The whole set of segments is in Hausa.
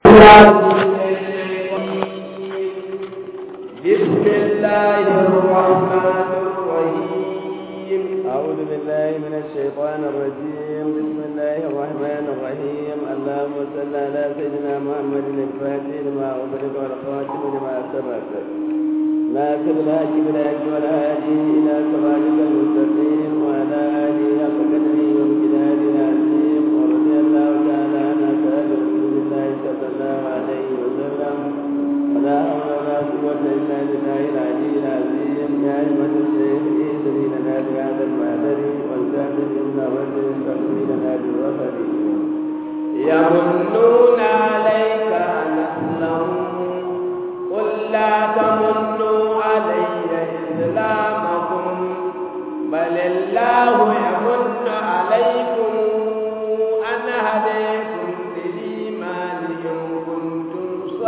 بسم الله الرحمن الرحيم أعوذ بالله من الشيطان الرجيم بسم الله الرحمن الرحيم اللهم صل على سيدنا محمد الفاتح لما أغلق والخاتم لما سبق ناصر الهدي بالهدي والهادي إلى صراطك المستقيم وعلى آله حق قدره وامتداد العظيم ورضي الله تعالى عن أصحاب رسول الله صلى الله عليه وسلم ولا حول ولا قوة إلا بالله العلي العظيم يا أيها الشيخ إيسري لنا بهذا المعبر والكامل إن رجل تقضي لنا بالوفر يمنون عليك أن أسلموا قل لا تمنوا علي إسلامكم بل الله يمن عليكم أن هديكم للإيمان إن كنتم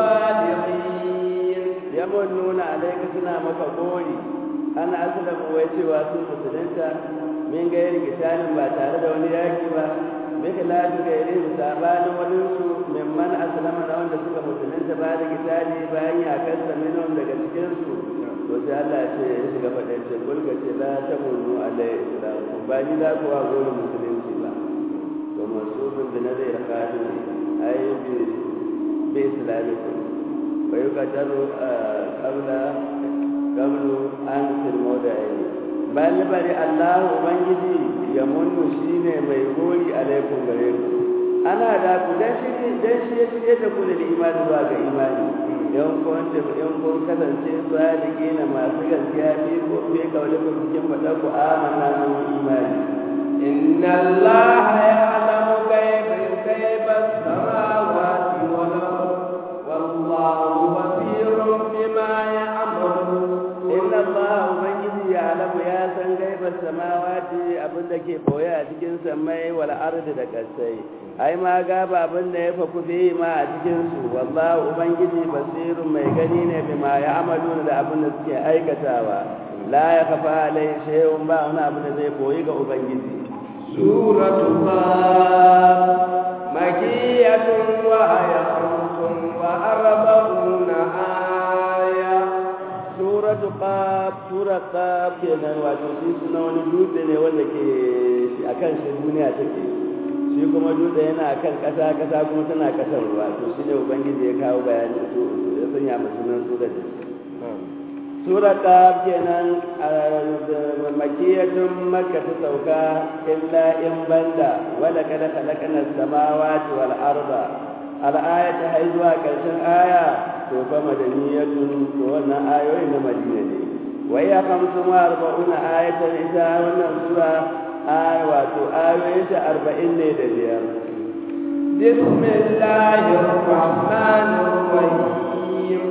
صادقين يمنون عليك سنا maka gori ana aslamu wai cewa sun musulunta min gairi kitalin ba tare da wani yaki ba bika lafi gairi sabanin waninsu mimman aslama na wanda suka musulunta ba da kitali bayan yakar sa minhum daga cikinsu to sai Allah ce ya shiga faɗin ce kulka ce la ta munu alai islamu ba ni za ku wa gori musulunci ba to masubin da na zai rakatu ai bi bi islamikum wa yuqatalu qabla qablu an fil mawda'i bal bari Allah ubangiji ya munnu shine mai gori alaikum gare ku ana da ku dan shi dan shi ya shige da ku da imani zuwa ga imani yan kun da yan kun kasance sadiki na masu gaskiya bi ko bi kaule ku cikin fada ku amanna mun imani inna Allah ya'lamu kayfa kayfa samawati wal ard wallahu basirun bima ya'malun inna Allah ubangiji ya alamu ya san gaibar samawati abin da ke boye a cikin samai wal ardi da kasai ai ma gaba abin da ya faku fi ma a cikin su wallahu ubangiji basirun mai gani ne bima ya amalu da abin da suke aikatawa la ya kafa alai shay'un ba wani abin da zai boye ga ubangiji suratu qaf makiyatun wa ayatun wa arba'una aya suratu qaf sura qaf kenan wato shi suna wani dutse ne wanda ke akan shi duniya take shi kuma dutse yana akan kasa kasa kuma tana kasar ruwa to shi ne ubangiji ya kawo bayani su ya sanya mu sunan sura da sura qaf kenan makiyatun makka ta sauka illa in banda wala kada khalaqna samawati wal arda al-ayatu hay zuwa karshen aya to fa madaniyatun to wannan ayoyi na madina ne wai ya kamsu ma arba'una ayatan ita wannan sura aya wato ayoyin ta arba'in ne da biyar bismillahir rahmanir rahim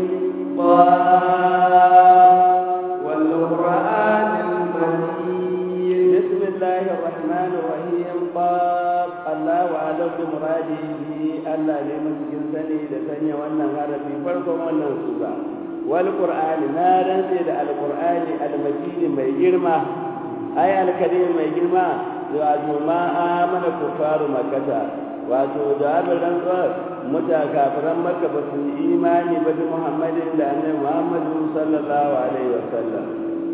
wal qur'anil majid bismillahir rahmanir rahim qaf Allahu a'lam bi muradihi Allah ne cikin sani da sanya wannan harafi farkon wannan sura wal qur'ani na rantse da al qur'ani al majid mai girma ay al karim mai girma wato ma amana kufaru makata wato da abin rantsuwar muta kafiran makka ba su yi imani ba da muhammadin da annabi muhammadu sallallahu alaihi wasallam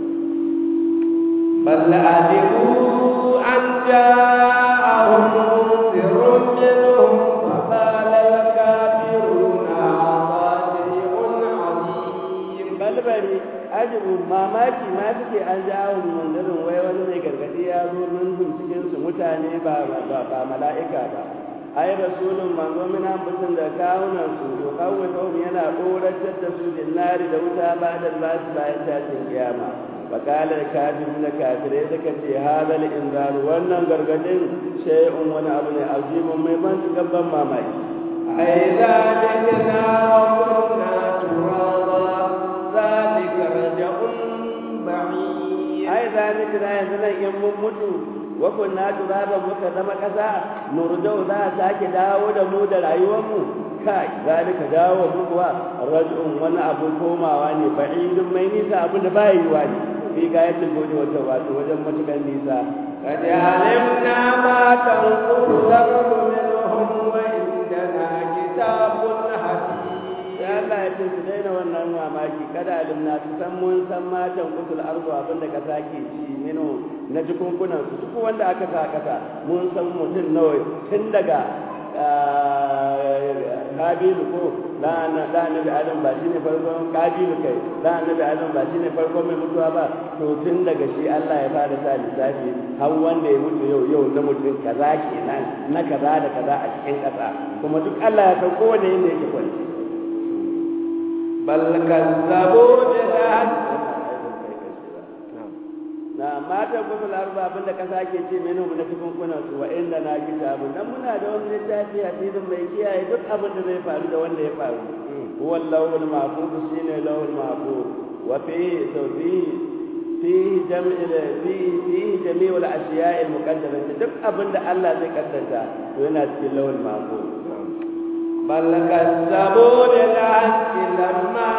بل عجبوا أن جاءهم منذر منهم فقال الكافرون هذا شيء عظيم بل bari ajibu mamaki ma suke an jawo manzarin wai wani mai gargadi ya zo min cikin su mutane ba ba mala'ika ba ai rasulun manzo min ambatin da kawunan su to kawai yana koratar da su dinnari da wuta ba da basu bayan tashin kiyama فقال الكافرون كافرين ذكرتي هذا الإنذار وأن غرغدين شيء وانا أبني عظيم ميمان تقبل ما معي أئذا جئنا وكنا ترابا ذلك رجع بعيد أئذا جئنا يزنا يممتو وكنا ترابا مكذب كذا نرجو ذا ساك داود مود العيوم kai zalika dawo mukuwa raj'un wani abu komawa ne ba'idun mai nisa abin da bai yiwa ne fi gayatin gode wata wato wajen matukan nisa قد علمنا ما تنقص الأرض منهم وعندنا كتاب ce su daina wannan mamaki kada alimna su san mun san matan kusul arzu abin da kasa ke ci mino na jikunkunan su duk wanda aka sa kasa mun san mutum nawa tun daga kabilu ko da annabi adam ba shine farkon kabilu kai da annabi adam ba shine farkon mai mutuwa ba to tun daga shi Allah ya fara sa lissafi har wanda ya mutu yau yau na mutum kaza kenan na kaza da kaza a cikin kasa kuma duk Allah ya san kowane yanda yake kwanci bal kazzabu bil na matan kusul arba abinda kasa ke ce menu na cikin kunan su wa inda na kitabu dan muna da wani littafi hadisin mai kiyaye duk abin da zai faru da wanda ya faru huwa lawul mahfuz shine lawul mahfuz wa fi fi fi jam'i fi fi jami'ul ashiya'i al-muqaddarah duk abin da Allah zai kaddara to yana cikin lawul mahfuz bal kazzabu bil haqqi lamma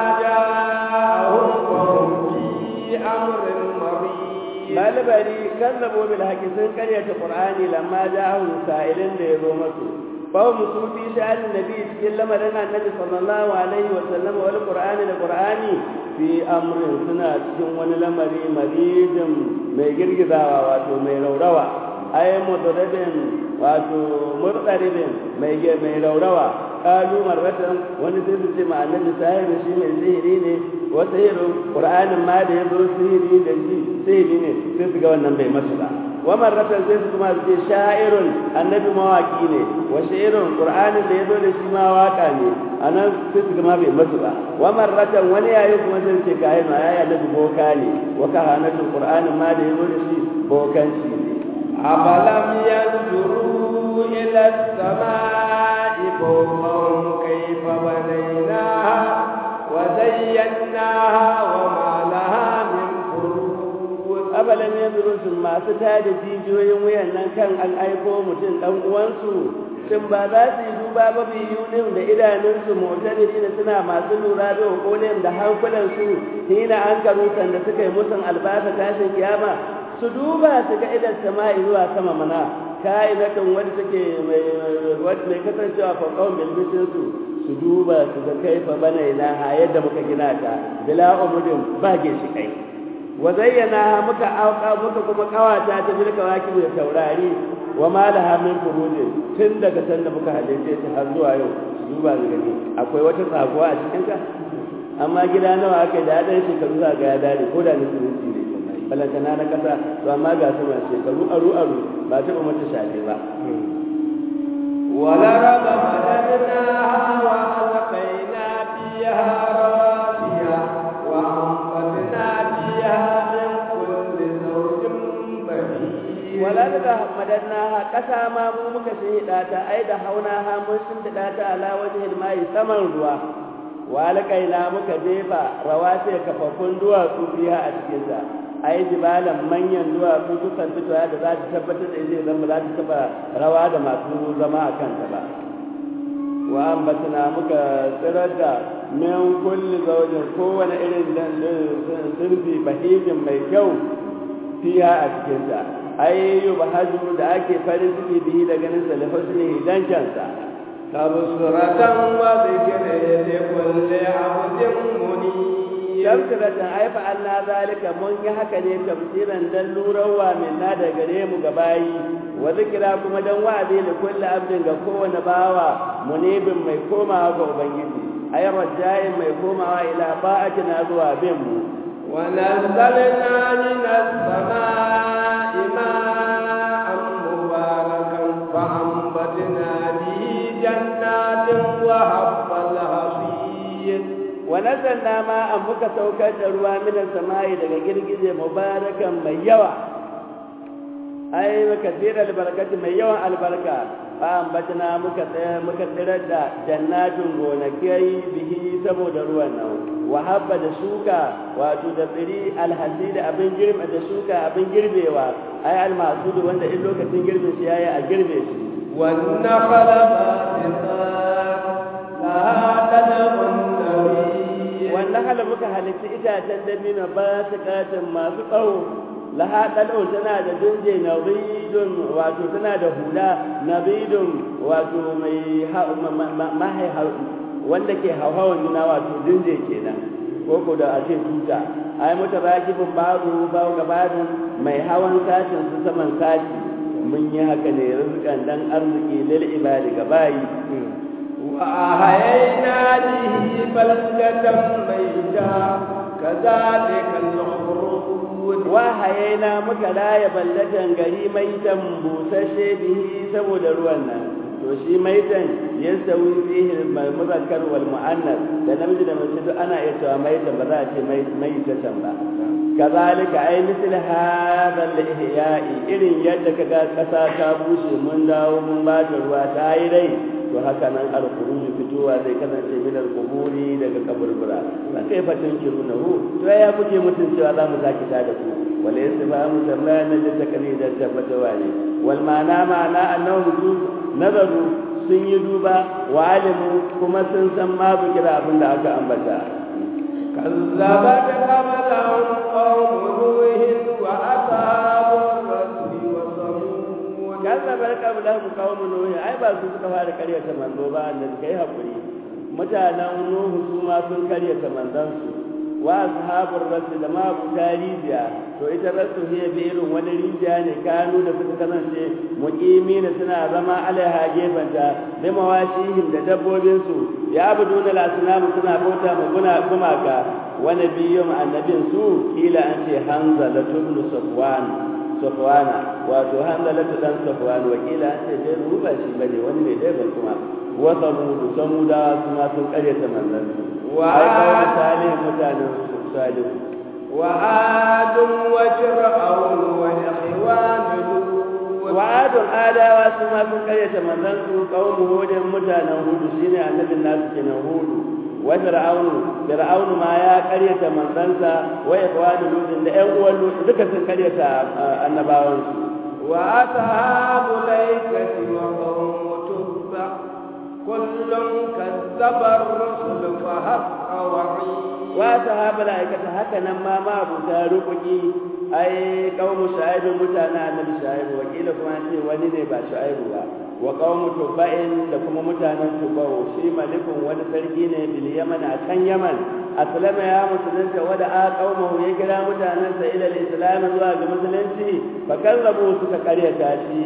ja'ahum wa hum fi amrin marid malibari kazzabo bil haqi sun karyata qur'ani lamma ja'ahu sa'ilin da yazo masu fa mu su fi sha'an nabi cikin lamarin annabi sallallahu alaihi wa sallam wal qur'ani da qur'ani fi amrin suna cikin wani lamari maridin mai girgizawa wato mai raurawa ay mudarribin wato murdaribin mai mai raurawa kalu marratan wani sai su ce ma annabi sahibi shi mai sihiri ne wa sihirin qur'anin ma da yazo sihiri da shi sihiri ne sai su ga wannan bai masu ba wa marratan sai su kuma su ce sha'irun annabi mawaki ne wa sha'irun qur'anin da yazo da shi ma waka ne anan sai su ga ma bai masu ba wa marratan wani yayi kuma sai ce kai ma yayi annabi boka ne wa kahanatul qur'anin ma da yazo da shi bokanci ne afalam yanzuru ila as-samaa'i fawqahum kayfa banaynaha wa zayyanaha wa ma laha min furuj abalan yanzuru masu tada jijiyoyin wuyan nan kan an aiko mutum dan uwansu shin ba za su yi duba ba biyu din da idanunsu motari da suna masu lura da hukunin da hankulansu hina an karutan da suka yi musun albasa tashin kiyama su duba su ga idan sama'i zuwa sama mana ka'idatan wanda take mai mai kasancewa faqaum bil su su duba su ga kaifa bana ilaha yadda muka gina ta bila umudin ba shi kai wa zayyana muka auka muka kuma kawata ta bil kawaki da taurari wa ma laha min furujin tun daga san da muka halice ta har zuwa yau su duba su gani akwai wata tsakuwa a cikin ka amma gida nawa aka da dan shekaru za ga ya dare ko da nufin ne balantana na kasa to amma ga su masu shekaru aru aru ba taɓa mata shafe ba wala raba madadna wa alqaina fiha rawasiya wa anbatna fiha min kulli zawjin bahij wala da madadna kasa ma mu muka shehida ta ai da hauna ha mun shimfiɗa ta ala wajhil mai saman ruwa wa alqaina muka jefa rawasiya kafaffun duwatsu fiha a cikin ta ai jibalan manyan duwatsu dukan fitowa da za ta tabbatar da zai zama za ta taba rawa da masu zama a kanta ba wa ambatna muka tsirar da min kulli zaujin kowane irin zurfi bahijin mai kyau fiya a cikinta ai yi bahaju da ake farin ciki bihi da ganin sa da husni dan kyansa tabsuratan wa dhikra li kulli 'abdin munib tafsiratan ai fa Allah zalika mun yi haka ne tafsiran dan lurawa minna da gare mu ga bayi wa zikira kuma dan wa'azi li kulli abdin ga kowane bawa munibin mai komawa ga ubangiji ay rajai mai komawa ila ba'atina zuwa bin mu wa nazzalna minas samaa'i ma'an mubarakan fa ambatna bihi jannatin wa habbal hasid wa nazalna ma an muka saukar da ruwa minan samai daga girgije mubarakan mai yawa ai muka tsira albarkati mai yawan albarka fa ambatna muka tsaya muka tsirar da jannatin gonakai bihi saboda ruwan nan wa habba da shuka wato da tsiri alhasi da abin girbe da shuka abin girbewa ai almasudu wanda in lokacin girbin shi yayi a girbe shi wan nakhla basiqat la tad'un wannan hala muka halitta itacen dabino ba su katin masu tsawo laha ɗal'o tana da dunje na ridun wato tana da hula na ridun wato mai wanda ke hauhawan juna wato dinje kenan ko ko da a ce tuta ai mata rakibin babu babu gabanin mai hawan sashin su saman sashi mun yi haka ne rizqan dan arziki lil ibadi ga bayi وأحيينا به بلدة ميتا كذلك الخروج wahayena muka raya ballatan gari maitan busashe bihi saboda ruwan nan to shi maitan ya sauyi fihi muzakkar wal mu'annas da namiji da mace duk ana iya cewa maitan ba za a ce maitatan ba kazalika ai misal hadha al-ihya'i irin yadda kaga kasa ta bushe mun dawo mun ba ta ruwa ta yi rai to haka nan al-khuruj fitowa zai kasance min al-quburi daga kaburbura ba kai fatan kiruna hu to ya kuke mutun cewa za mu zaki ta da ku wala yasfahamu tambaya nan da takali da tabbatawa ne wal ma'ana ma'ana annahu nazaru sun yi duba wa alimu kuma sun san ma bukira abin da aka ambata كذبت قبلهم قوم نوح وأصحاب الرس وثمود kazzabar qablahum qaum nuh ai ba su suka fara karyata manzo ba annabi kai hakuri mutanen nuhu su ma sun karyata manzon su wa ashabur rasul da ma abu tarijiya to ita rasul hiya bi irin wani rijiya ne kanu da suka kasance muqimi ne suna zama alaiha gefanta da mawashihim da dabbobin su ya abuduna al-asnam suna bauta ma guna gumaka wa nabiyyum annabin su kila an ce hanzala ibn safwan safwana wato hanzalatu dan safwan wakila an ce dai ruba shi bane wani ne dai ban kuma wa samudu samuda su ma sun karyata manzon Wa- ai kawai salih mutanen salih وعاد وفرعون وإخوان لوط wa adun adawa su ma sun karyata manzon su qaumu hudin mutanen hudu shine annabin nasu kenan hudu wa fir'aunu fir'aunu ma ya karyata manzansa wa ikhwanu lutin da ƴan uwan lut duka sun karyata annabawansu وأصحاب الأيكة وقوم تبع كل كذب الرسل فحق وعيد wa sahabal aikata haka nan ma ma abuta rukuki ai qaumu shu'aib mutane annabi shu'aib wakila kuma an ce wani ne ba shu'aib ba wa qaumu tubba'in da kuma mutanen tubba'u shi malikun wani sarki ne bil yaman a can yaman aslama ya musulunta wada a qaumahu ya kira mutanensa ila al-islam zuwa ga musulunci fa kallabu suka karyata shi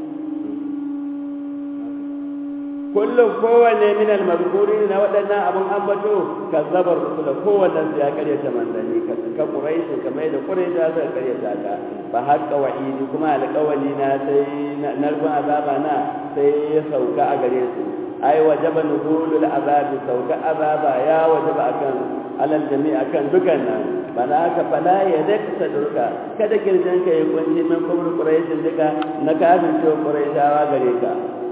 kullum kowanne min al-mazkurin na waɗannan abun ambato kazzabar rusula kowanne su ya karyata manzanni ka ka quraish kamar da quraish za su karyata ka fa haqqa wa'idi kuma alƙawali na sai narkon azaba na sai ya sauka a gare su ai wajaba nuzulul azabi sauka azaba ya wajaba akan alal jami akan dukan nan bana ka fala ya dakta durka kada kirjan ka yi kunci min kubur quraish duka na kafin cewa quraishawa gare ka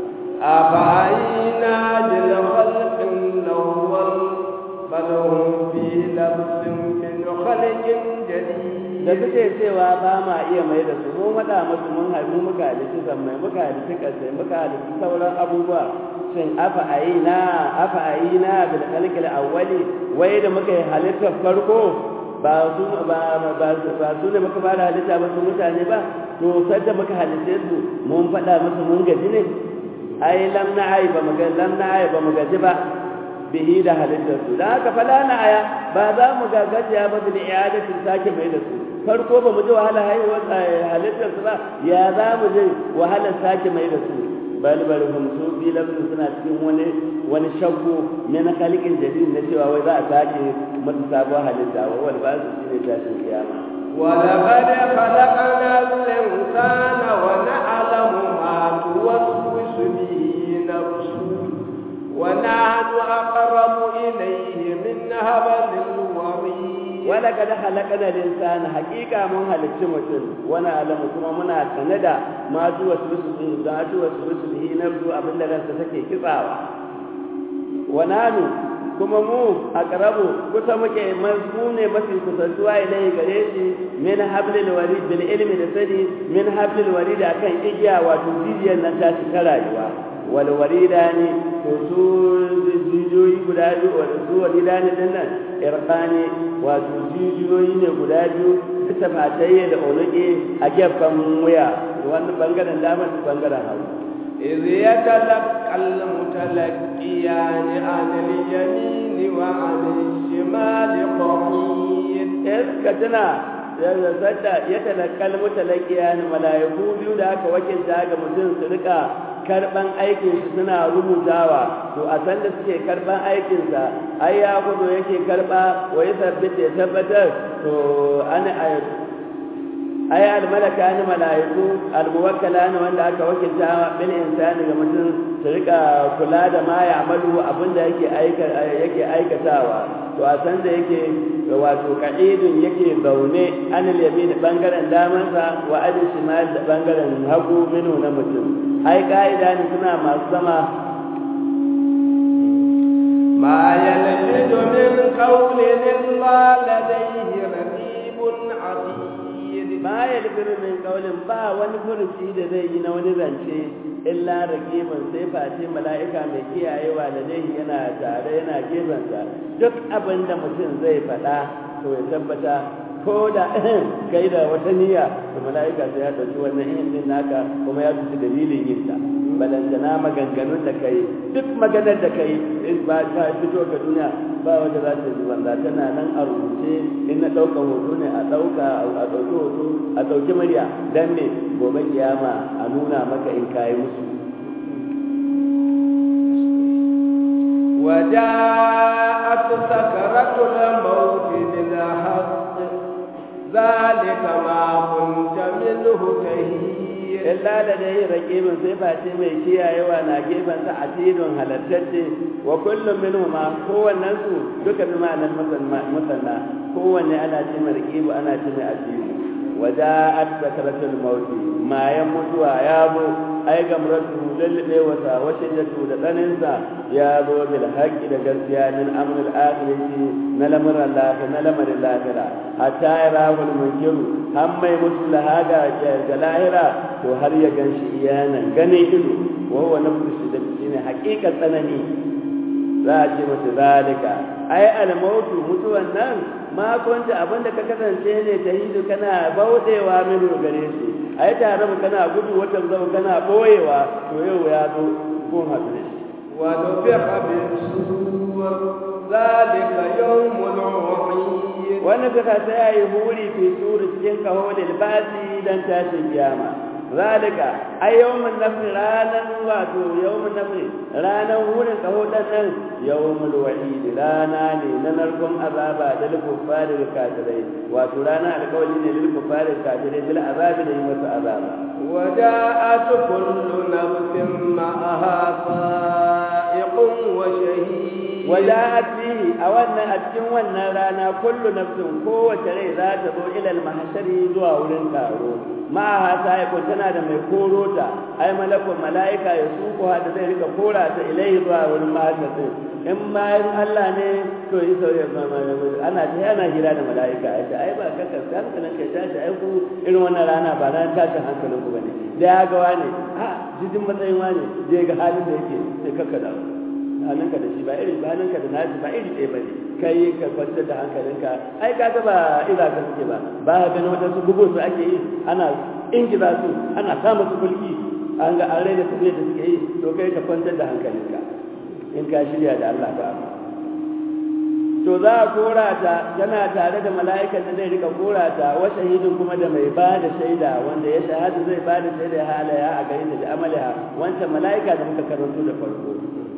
أفعينا للخلق الأول بل هم في لبس من خلق جديد da suke cewa ba ma iya mai da su mun wada musu mun haifu muka halitta zammai muka halitta kasai muka halitta sauran abubuwa shin afa ayina afa ayina bil khalqil awwali wai da muka yi halittar farko ba su ba ba ba su ne muka fara halitta ba su mutane ba to sai da muka halitta su mun faɗa musu mun gaji ne ai lam na'ai ba mu ga lam na'ai ba mu gaji ba bihi da halittar su dan haka fala na aya ba za mu ga gajiya ba bil i'adati sake mai da su farko ba mu ji wahala haihuwar halittar su ba ya za mu ji wahalar sake mai da su bal bal hum su bi lafsu suna cikin wani wani shakku min khaliqin jadid na cewa wai za a sake mata sabuwar halitta wa wal ba su shine tashin kiyama ولقد خلقنا الإنسان ونعلم ما توسوس به نفسه ونحن أقرب إليه من هبل الوريد ولقد خلقنا الإنسان حقيقة من هلك متن ونعلم كما منا سندا ما توسوس به ما توسوس به نفسه أبن لغا ستكي كتاوة ونحن kuma mu a ƙarabu kusa muke mu ne mafi kusantuwa ilai gare shi min hablil warid bil ilmi da sani min hablil warid akan igiya wato jijiyar nan ta ta rayuwa wal warida ne to su jijiyoyi guda biyu wanda su warida ne din nan irqani wato jijiyoyi ne guda biyu bisa fatayye da oluke a gefen wuya wannan bangaren dama da bangaren hagu إذ يتلقى المتلقيان عن اليمين وعن الشمال قعيد iska tana sadda ya talakkal mutalakiya ne mala'iku biyu da aka wakilta ga mutum su rika karban aikin su suna rubutawa to a san da suke karban aikin sa ai ya kudo yake karba wa ya tabbata ya tabbatar to ana ai al malaka ne mala'iku al muwakkala ne wanda aka wakilta bil insani ga mutum su rika kula da ma ya amalu abinda yake aika yake aikatawa to a san da yake wato ka'idun yake zaune an yamin bangaren damansa wa adin shimal da bangaren hagu minu na mutum ai ka'ida ne suna masu sama ما يلفظ من قول إلا لديه رقيب عتيد ma ya min kaulin ba wani furuci da zai yi na wani zance illa raqibun sai face mala'ika mai kiyayewa da dai yana tare yana gefensa duk abin da mutum zai faɗa to ya tabbata ko da kai da wata niyya to mala'ika sai ya ɗauki wannan ihin din naka kuma ya tuci dalilin yin ta balantana maganganun da kai duk maganar da kai in ba ta fito ga duniya ba wanda za ta ji banza tana nan a rubuce in na ɗauka hoto ne a ɗauka a ɗauki hoto a ɗauki murya dan me gobe kiyama a nuna maka in kayi musu وجاءت سكرة الموت بالحق ذلك ما كنت منه تهيد illa da dai raqibin sai face mai kiyayewa na gefen sa atidun halattacce wa kullum minhu ma kowannen su duka bi ma'anar musanna kowanne ana ce mai raqibu ana ce mai atidu waja'at sakaratul maut ma ya mutuwa ya zo ai gamratu lallabe wasa wa shiddatu da tsaninsa ya zo bil haqqi da gaskiya min amrul akhirati na lamarin lafiya na lamarin lafiya hatta yarahul munkiru har mai mutu lahaga ga lahira to har ya ganshi iyanan gane ido wa huwa nafsu shiddati shine haqiqa tsanani za a ce mata zalika ai almautu mutuwan nan ma kunta abinda ka kasance ne ta hidu kana baudewa min gare shi ai tare mu kana gudu watan zama kana boyewa to yau ya zo kun haɗu da shi ونفخ بالصور ذلك يوم الوعيد wani suka sai ya yi huri fi suri cikin kaho basi dan tashin kiyama zalika ai yawmun nafsi ranan wato yawmun nafsi ranan hurin kaho dan nan yawmul wa'id rana ne na narkon azaba da likuffari da kafirai wato rana alƙawari ne lil kuffari da kafirai bil azabi da yi masa azaba وجاءت كل نفس معها سائق وشهيد وجاءت فيه أولنا أتكن ونا رانا كل نفس قوة ري ذات ذو إلى المحشر زوا ورن كارو معها سائق تنا da mai korota ai malakun mala'ika ya suko hada zai rika kora ta ilai zuwa wurin mahashar din in ma in Allah ne to yi sauye ana ta ana hira da mala'ika ai ai ba kaka hankalin ka tashi ai ku irin wannan rana ba ran tashin hankalin ku bane da ya ga wani a jijin matsayin wani je ga halin da yake sai kaka da halinka da shi ba iri ba halinka da nashi ba iri ɗaya ba ne kai ka kwantar da hankalinka ai ka ga ba ira ka suke ba ba ka ganin wadansu bugu su ake yi ana ingiza su ana sa musu kulki an ga an raina su da suke yi to kai ka kwantar da hankalinka in ka shirya da Allah ba to za a kora ta tana tare da mala'ikan da zai rika kora ta wa shahidin kuma da mai ba da shaida wanda ya shahada zai ba da shaida ya halaya a gare ta da amaliha wancan mala'ika da muka karanto da farko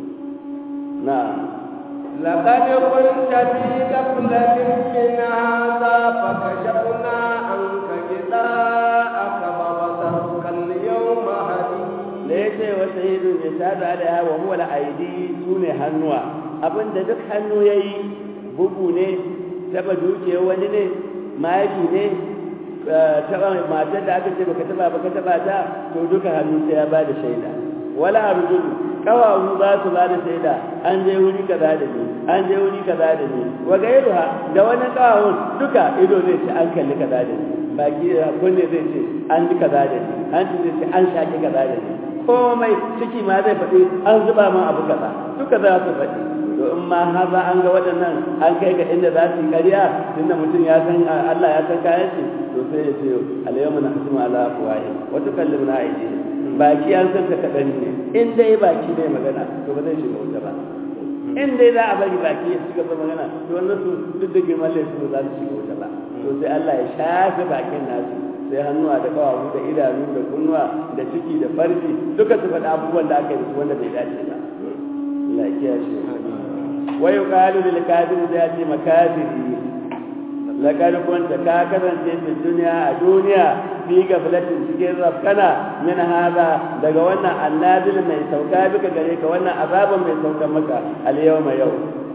نعم لقد كنت في غفلة من هذا فكشفنا عنك غطاءك فبصرك اليوم حديد ليس وسيد يشهد عليها وهو الأيدي سوني هنوى abin da duk hannu ya yi bugu ne taba dukiyar wani ne mahaifi ne taba matar da aka ce baka taba baka taba ta to duka hannu sai ya ba da shaida wala arjulu kawawu za su ba da shaida an je wuri kaza da ni an je wuri kaza da ni wa gairuha da wani kawawun duka ido zai ce an kalli kaza da ni baki kunne zai ce an ji kaza da ni hanci zai ce an shaki kaza da ni komai ciki ma zai faɗi an zuba min abu kaza duka za su faɗi to in ma haza an ga waɗannan an kai ga inda za su yi ƙarya tunda mutum ya san Allah ya san kayan shi to sai ya ce alayyamu na hasimu ala afwahi wa tukallimuna aydihim baki an san ta kaɗan ne in dai baki ne magana to ba zai shiga wuta ba in dai za a bari baki ya shiga magana to wannan su duk da girman laifin ba za su shiga wuta ba to sai Allah ya shafe bakin nasu sai hannuwa da kawawu da idanu da kunnuwa da ciki da farji duka su faɗa abubuwan da aka yi su wanda bai dace ba Allah ya kiyaye wa yuqalu lil kafir da ya ce makafiri laqad kunta ka kasance fi duniya a duniya fi gaflatin cikin rafkana min hada daga wannan annazil mai sauka bika gare ka wannan azaban mai sauka maka al yawma yau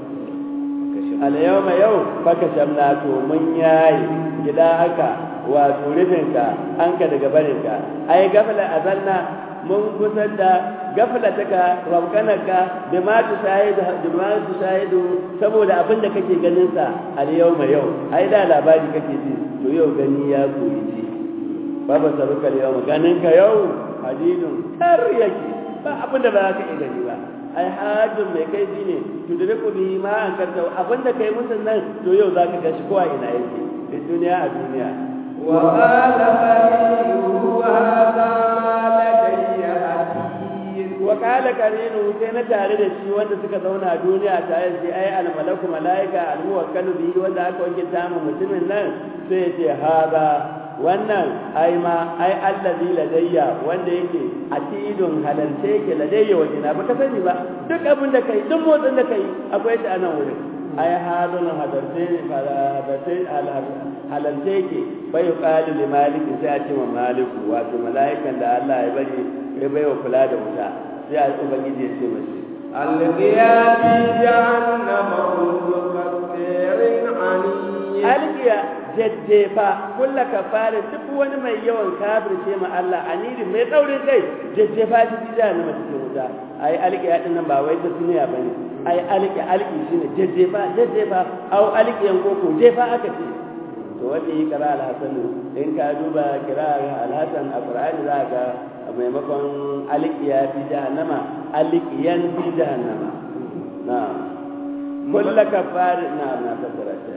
al yawma yau baka shamna to mun yayi gida haka wato rufinka an ka daga barinka ai gafla azalna mun kusan da gaflataka rabkanaka da ma tu shahidu da ma tu shahidu saboda abin da kake ganin sa al yawma yau ai da labari kake ji to yau gani ya koyi ji baba saruka yau ganin ka yau hadidun kar yake ba abin da ba ka iya gani ba ai hajjin mai kai ji ne to da ku bi ma an karta abin da kai musun nan to yau zaka ga shi kowa ina yake a duniya a duniya وقال قرينه هذا ما لدي عتيد وقال قرينه sai na tare da shi wanda suka zauna a duniya tare da shi ai almalaku malaika almuwakkalu bihi wanda aka wanke tamu mutumin nan sai ya ce haza wannan ai ma ai allazi ladayya wanda yake atidun halalce yake ladayya wajina ba ka sani ba duk abin da kai duk motsin da kai akwai shi a nan wurin ai halun hadarce hadarce halalce yake bai yuqalu li maliki sai a ce wa maliku wato mala'ikan da Allah ya bari ya bai wa kula da wuta sai a ubangiji ya ce mashi القيا في جهنم كل كفير عنيد alkiya jajjefa kulla kafara duk wani mai yawan kafirce ma Allah aniri mai tsaurin kai jajjefa shi ji jahannama cikin wuta ai alkiya din nan ba wai ta duniya bane ai alki alki shine jajjefa jajjefa au alkiyan koko jefa aka ce to wanda yi kira alhasan in ka duba kira alhasan a qur'ani za ka maimakon alkiya fi jahannama alkiyan fi jahannama na'am kullu kafara na'am na fassara ta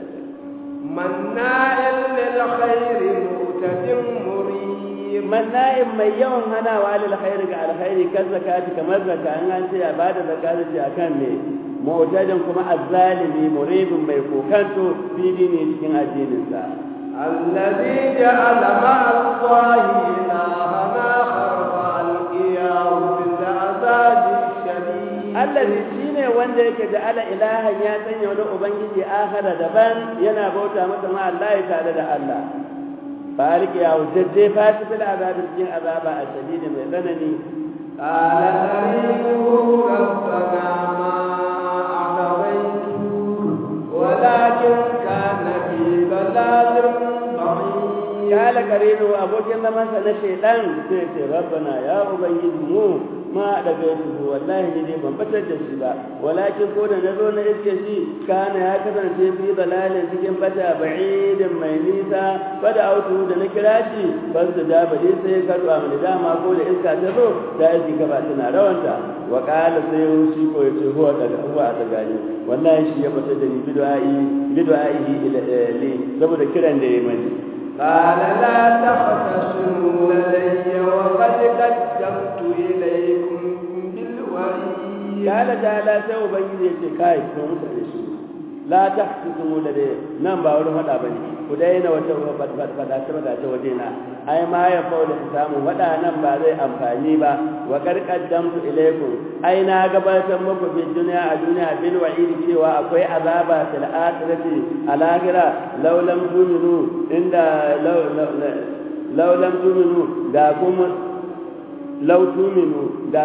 مناع للخير معتد مريب manna'in mai yawan hanawa lil khairi ga alkhairi kan zakati kamar zakka an an ce a bada zakati ce akan me mu'tadin kuma azzalimi muribin mai kokanto fili ne cikin addinin sa الذي جعل مع الله إلها آخر فألقياه في العذاب الشديد allazi shine wanda yake da ala ilahan ya sanya wani ubangiji akhara daban yana bauta masa ma Allah tare da Allah fariki ya wujje fati fil azab cikin azaba a shadidi mai tsanani قال قريبه ربنا ما أعطيته ولكن كان في ضلال بعيد kala karinu abokin zamansa na shaidan sai ce rabbana ya ubangiji mu ma daga yanzu wallahi ne dai ban batar da shi ba walakin ko da nazo na iske shi kana ya kasance fi dalalin cikin bata ba'idin mai nisa fada autu da na kira shi ban su da bade sai ka du'a mun dama ko da iska ta zo da yake ka ba tana rawanta wa qala sai shi ko yace huwa daga huwa ta gani wallahi shi ya batar da ni bid'a'i bid'a'ihi ila li saboda kiran da yayi mani قال لا تختصموا لدي وقد قدمت إليكم بالوعيد قال تعالى sai ubangiji ya ce kai ko mutane shi la tahsumu da dai nan ba wani fada bane ku daina wata fada fada ta fada ta waje na ai ma ya faula samu fada nan ba zai amfani ba wa qad qaddamtu ilaykum ai na gabatar muku fi duniya a duniya bil wa'id cewa akwai azaba fil akhirati al akhirah law lam tu'minu inda law law lam tu'minu da kuma law tu'minu da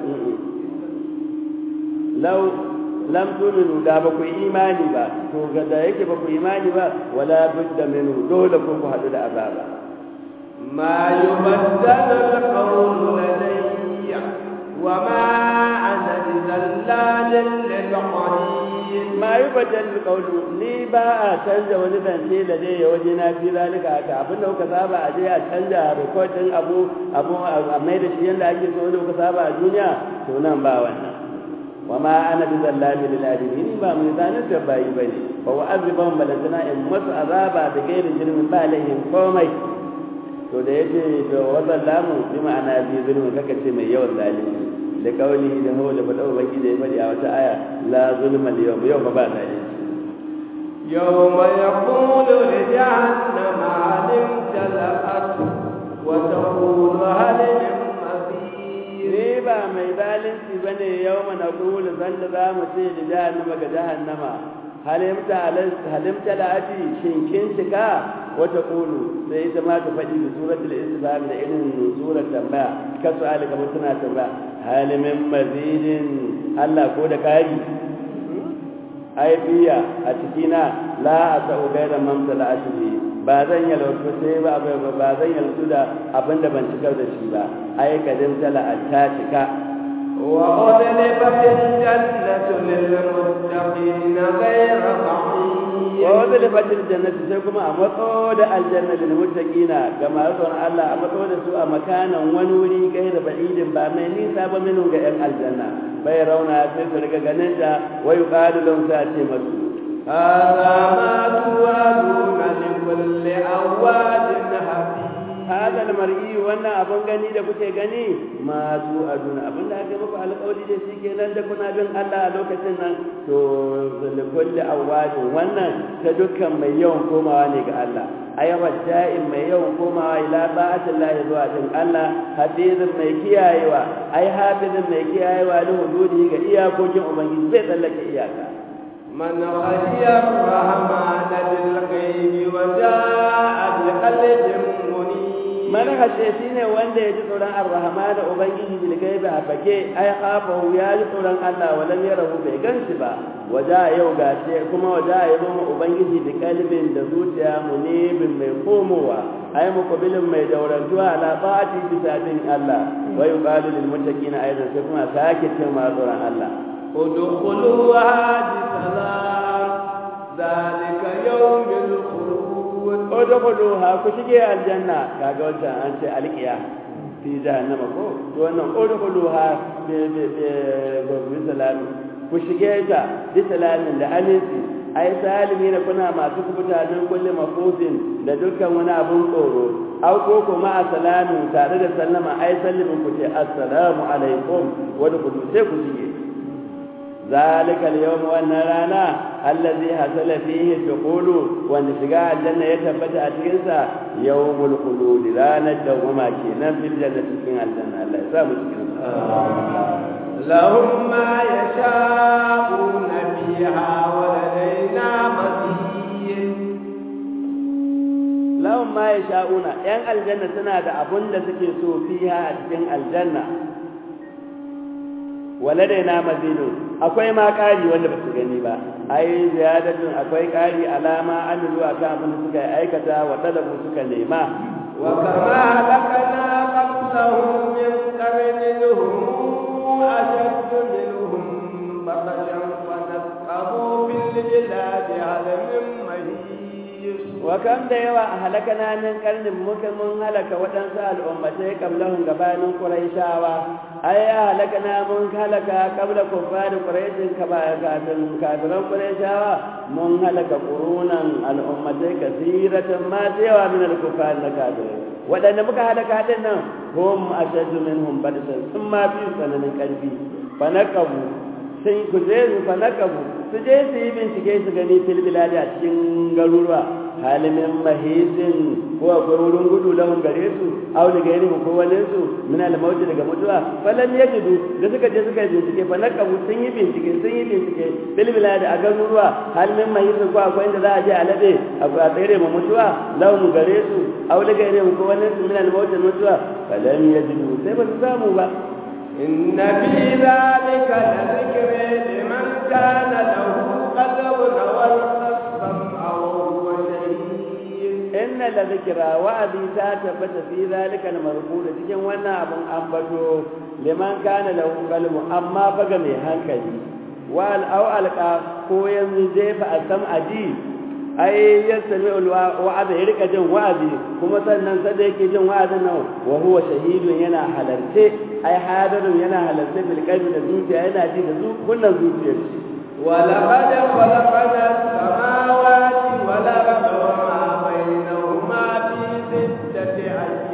law lam tuminu da ba ku imani ba to ga da yake ba ku imani ba wala budda minhu dole ku ku hadu da azaba ما يبدل القول لدي وما أنا بذلال للعليم ma yi bajal qawlu ni ba a canza wani zance da dai ya waje na fi zalika haka abin da kuka saba a je a canza recording abu abu a mai da shi yanda ake so da kuka saba a duniya to nan ba wannan wa ma ana bi zallami lil alamin ba mai zanin da bayi bane fa wa aziban balantana in masu azaba da gairin jirmin ba lahin komai to da yace to wannan lamu bi ma'ana bi zulmi kaka ce mai yawan zalunci da kauli da hawa da fada baki da ya fadi a wata aya la zulma al yawm yau ba zalunci يوم يقول لجهنم هل امتلأت وتقول هل من مزيد ni ba mai zalunci bane yau mana kulu sanda za mu ce da jahannama ga jahannama halimta halimta la'ati shin kin cika wata kulu sai ita ma ta faɗi da suratul istifham da irin surar tambaya ka su'ali kamar tana tambaya halimin mazidin Allah ko da kari aibiya a cikina la a sa'u gaira mamta la ashiri ba zan yalwatu sai ba ba zan yalwatu da abin da ban cikar da shi ba ai kadin tala ta cika وأذلفت الجنة للمتقين غير بعيد ووظلفت الجنة sai kuma a matso da aljanna lil muttaqina ga masu Allah a matso da su a makanan wani wuri gaira ba'idin ba mai nisa ba minu ga yan aljanna bai rauna sai su riga ganin da wayu qalu lahum sa ce masu هذا ما توعدون لكل أواب حفيظ hada almar'i wannan abun gani da kuke gani ma su aduna abin da aka muku alƙawari da shi kenan da kuna bin Allah a lokacin nan to da kulli awwadin wannan ta dukkan mai yawan komawa ne ga Allah ayyawa da'in mai yawan komawa ila ba'atillahi zuwa din Allah hafizin mai kiyayewa ai hafizin mai kiyayewa da hududi ga iyakokin ubangiji zai tsallake iyaka من خشي الرحمن بالغيب وجاء بقلب منيب man hashe shine wanda ya ji tsoron arrahama da ubangiji bil gaibi a fake ai qafahu ya ji tsoron Allah walam yarahu bai ganshi ba waja yau gashi kuma waja ya zo ubangiji da kalbin da zuciya munibin mai komowa ai muqbilin mai daurantuwa ala ta'ati bisa din Allah wa yuqalu lil muttaqina aidan sai kuma sake ce ma tsoron Allah ادخلوها بسلام ذلك يوم الخلود udkhuluha ku shige aljanna kaga wancan an ce alqiya fi jahannama ko to wannan udkhuluha bi bi bi salam ku shige ta bi salamin da aminci ai salimi da kuna masu kubuta don kulle mafufin da dukkan wani abun tsoro au ko kuma a salamin tare da sallama ai sallimin ku ce assalamu alaikum wani ku sai ku shige ذلك اليوم والنرانا الذي حصل فيه الدخول وان شجاع الجنة يتبت أتكنسا يوم الخلود لا ندوما كينا في الجنة كينا الجنة الله يسامح لهم ما يشاءون فيها ولدينا مزيد lahum ma yasha'una yan aljanna suna da abun da suke so fiha a cikin aljanna waladaina mazidun akwai ma ƙari wanda ba su gani ba ai ziyadatun akwai ƙari alama an zuwa kan abin da suka aikata wa talabu suka nema wa kama halakana qablahum min qarnin hum ashaddu minhum batashan wa nasqabu bil biladi hal min mahis wa kam da yawa a halakana min karnin muka mun halaka waɗansu al'ummatai kablahun gabanin quraishawa ai ya halakana mun halaka kabla kuffari quraishin kafin kafiran quraishawa mun halaka qurunan al'ummatai kasiratan ma yawa min al-kuffari na kafirai waɗanda muka halaka din nan hum ashaddu minhum badsan sun ma fi tsananin ƙarfi fa naqabu sun ku je su fa naqabu su je su yi bincike su gani fil biladi a cikin garuruwa halimin mahisin ko akwai wurin gudu lahun gare su aw da gairi ko wani su min al mauti daga mutuwa falam yajidu da suka je suka yi bincike fa naqabu sun yi bincike sun yi bincike bil bilad a garuruwa halimin mahisin ko akwai inda za a je a lade a tsere mu mutuwa lahun gare su aw da gairi ko wani su min al mauti mutuwa falam yajidu sai ba su samu ba إن في ذلك لذكر لمن كان له قلب والقسم أو شهيد inna la zikra wa'azi ta tabbata fi zalika al-marqud cikin wannan abun ambato liman kana lahu qalbu amma faga mai hankali wal aw alqa ko yanzu jefa asam aji ai yasmi wa'azi ya rika jin wa'azi kuma sannan sai yake jin wa'azin nan wa huwa shahidun yana halarce ai hadarun yana halarce bil qalbi da zuciya yana ji da kunnan zuciyar shi ولقد خلقنا السماوات والأرض وما بينهما في ستة أيام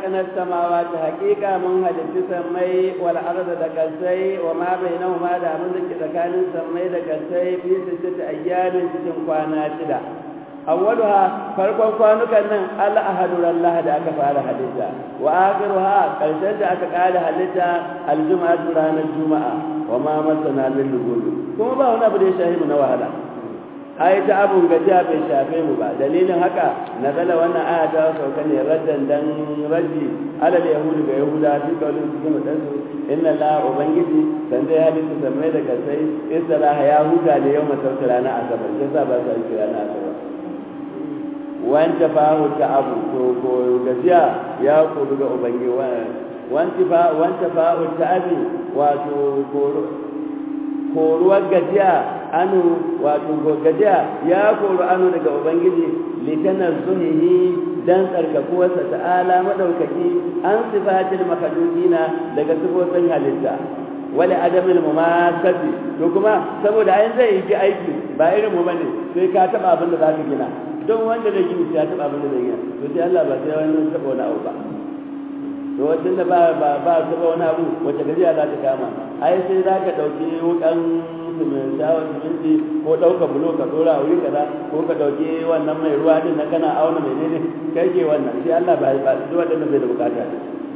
خلقنا السماوات حقيقة من هدف سمي والأرض دكسي وما بينهما دا من ذلك كان سمي دكسي في ستة أيام ستة قوانا شدا أولها فرقا قوانك أن الله أهد الله دا كفار حديثا وآخرها قلت أكقال حديثا الجمعة رانا الجمعة وما مسنا من لغول كما باونا بدي شاهي من وهلا ai ta abun gajiya bai shafe mu ba dalilin haka nazala wannan aya ta sauka ne raddan dan raddi alal yahudu ga yahuda fi kaulin su kuma dan su inna la ubangiji san dai halittu sammai da kasai istiraha ya huta da yau masauta rana asabar sai sa ba su yi rana asabar wanta fahu ta abu to ko gajiya ya koru ga ubangiji wanta fa wanta fahu ta abi wato koruwar gajiya anu wato gajiya ya koru anu daga ubangiji litanar zuhihi dan tsarkakuwarsa ta'ala madaukaki an sifatil makhlukina daga sifofin halitta wala adamil mumasati to kuma saboda ayin zai yi aiki ba irin mu bane sai ka taba abin da zaka gina don wanda da gini sai ya taba abin da zai gina to sai Allah ba sai wani taba wani abu ba to wacin da ba ba ba taba wani abu wacce gajiya za ta kama ai sai za ka ɗauki wukan shawar siminti ko ɗauka bulo ka ɗora a wuri kaza ko ka ɗauki wannan mai ruwa din na kana auna mai ne kai ke wannan shi Allah ba ba duk waɗanda bai da bukata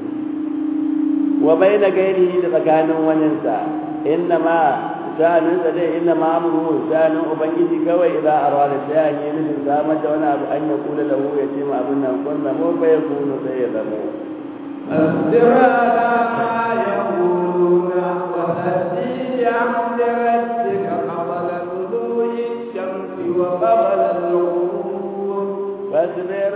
wa bai na gairi da tsakanin waninsa inna ma sha'anin sa dai inna ma amru sha'anin ubangiji kawai idan arwada sha'an yi nufin samar da wani abu an ya kula lahu ya ce ma abin nan kun zamo fa ya kunu sai ya zamo اصبر على ما يقولون وهدي بعمد ربك قبل طلوع الشمس وقبل الغروب فاصبر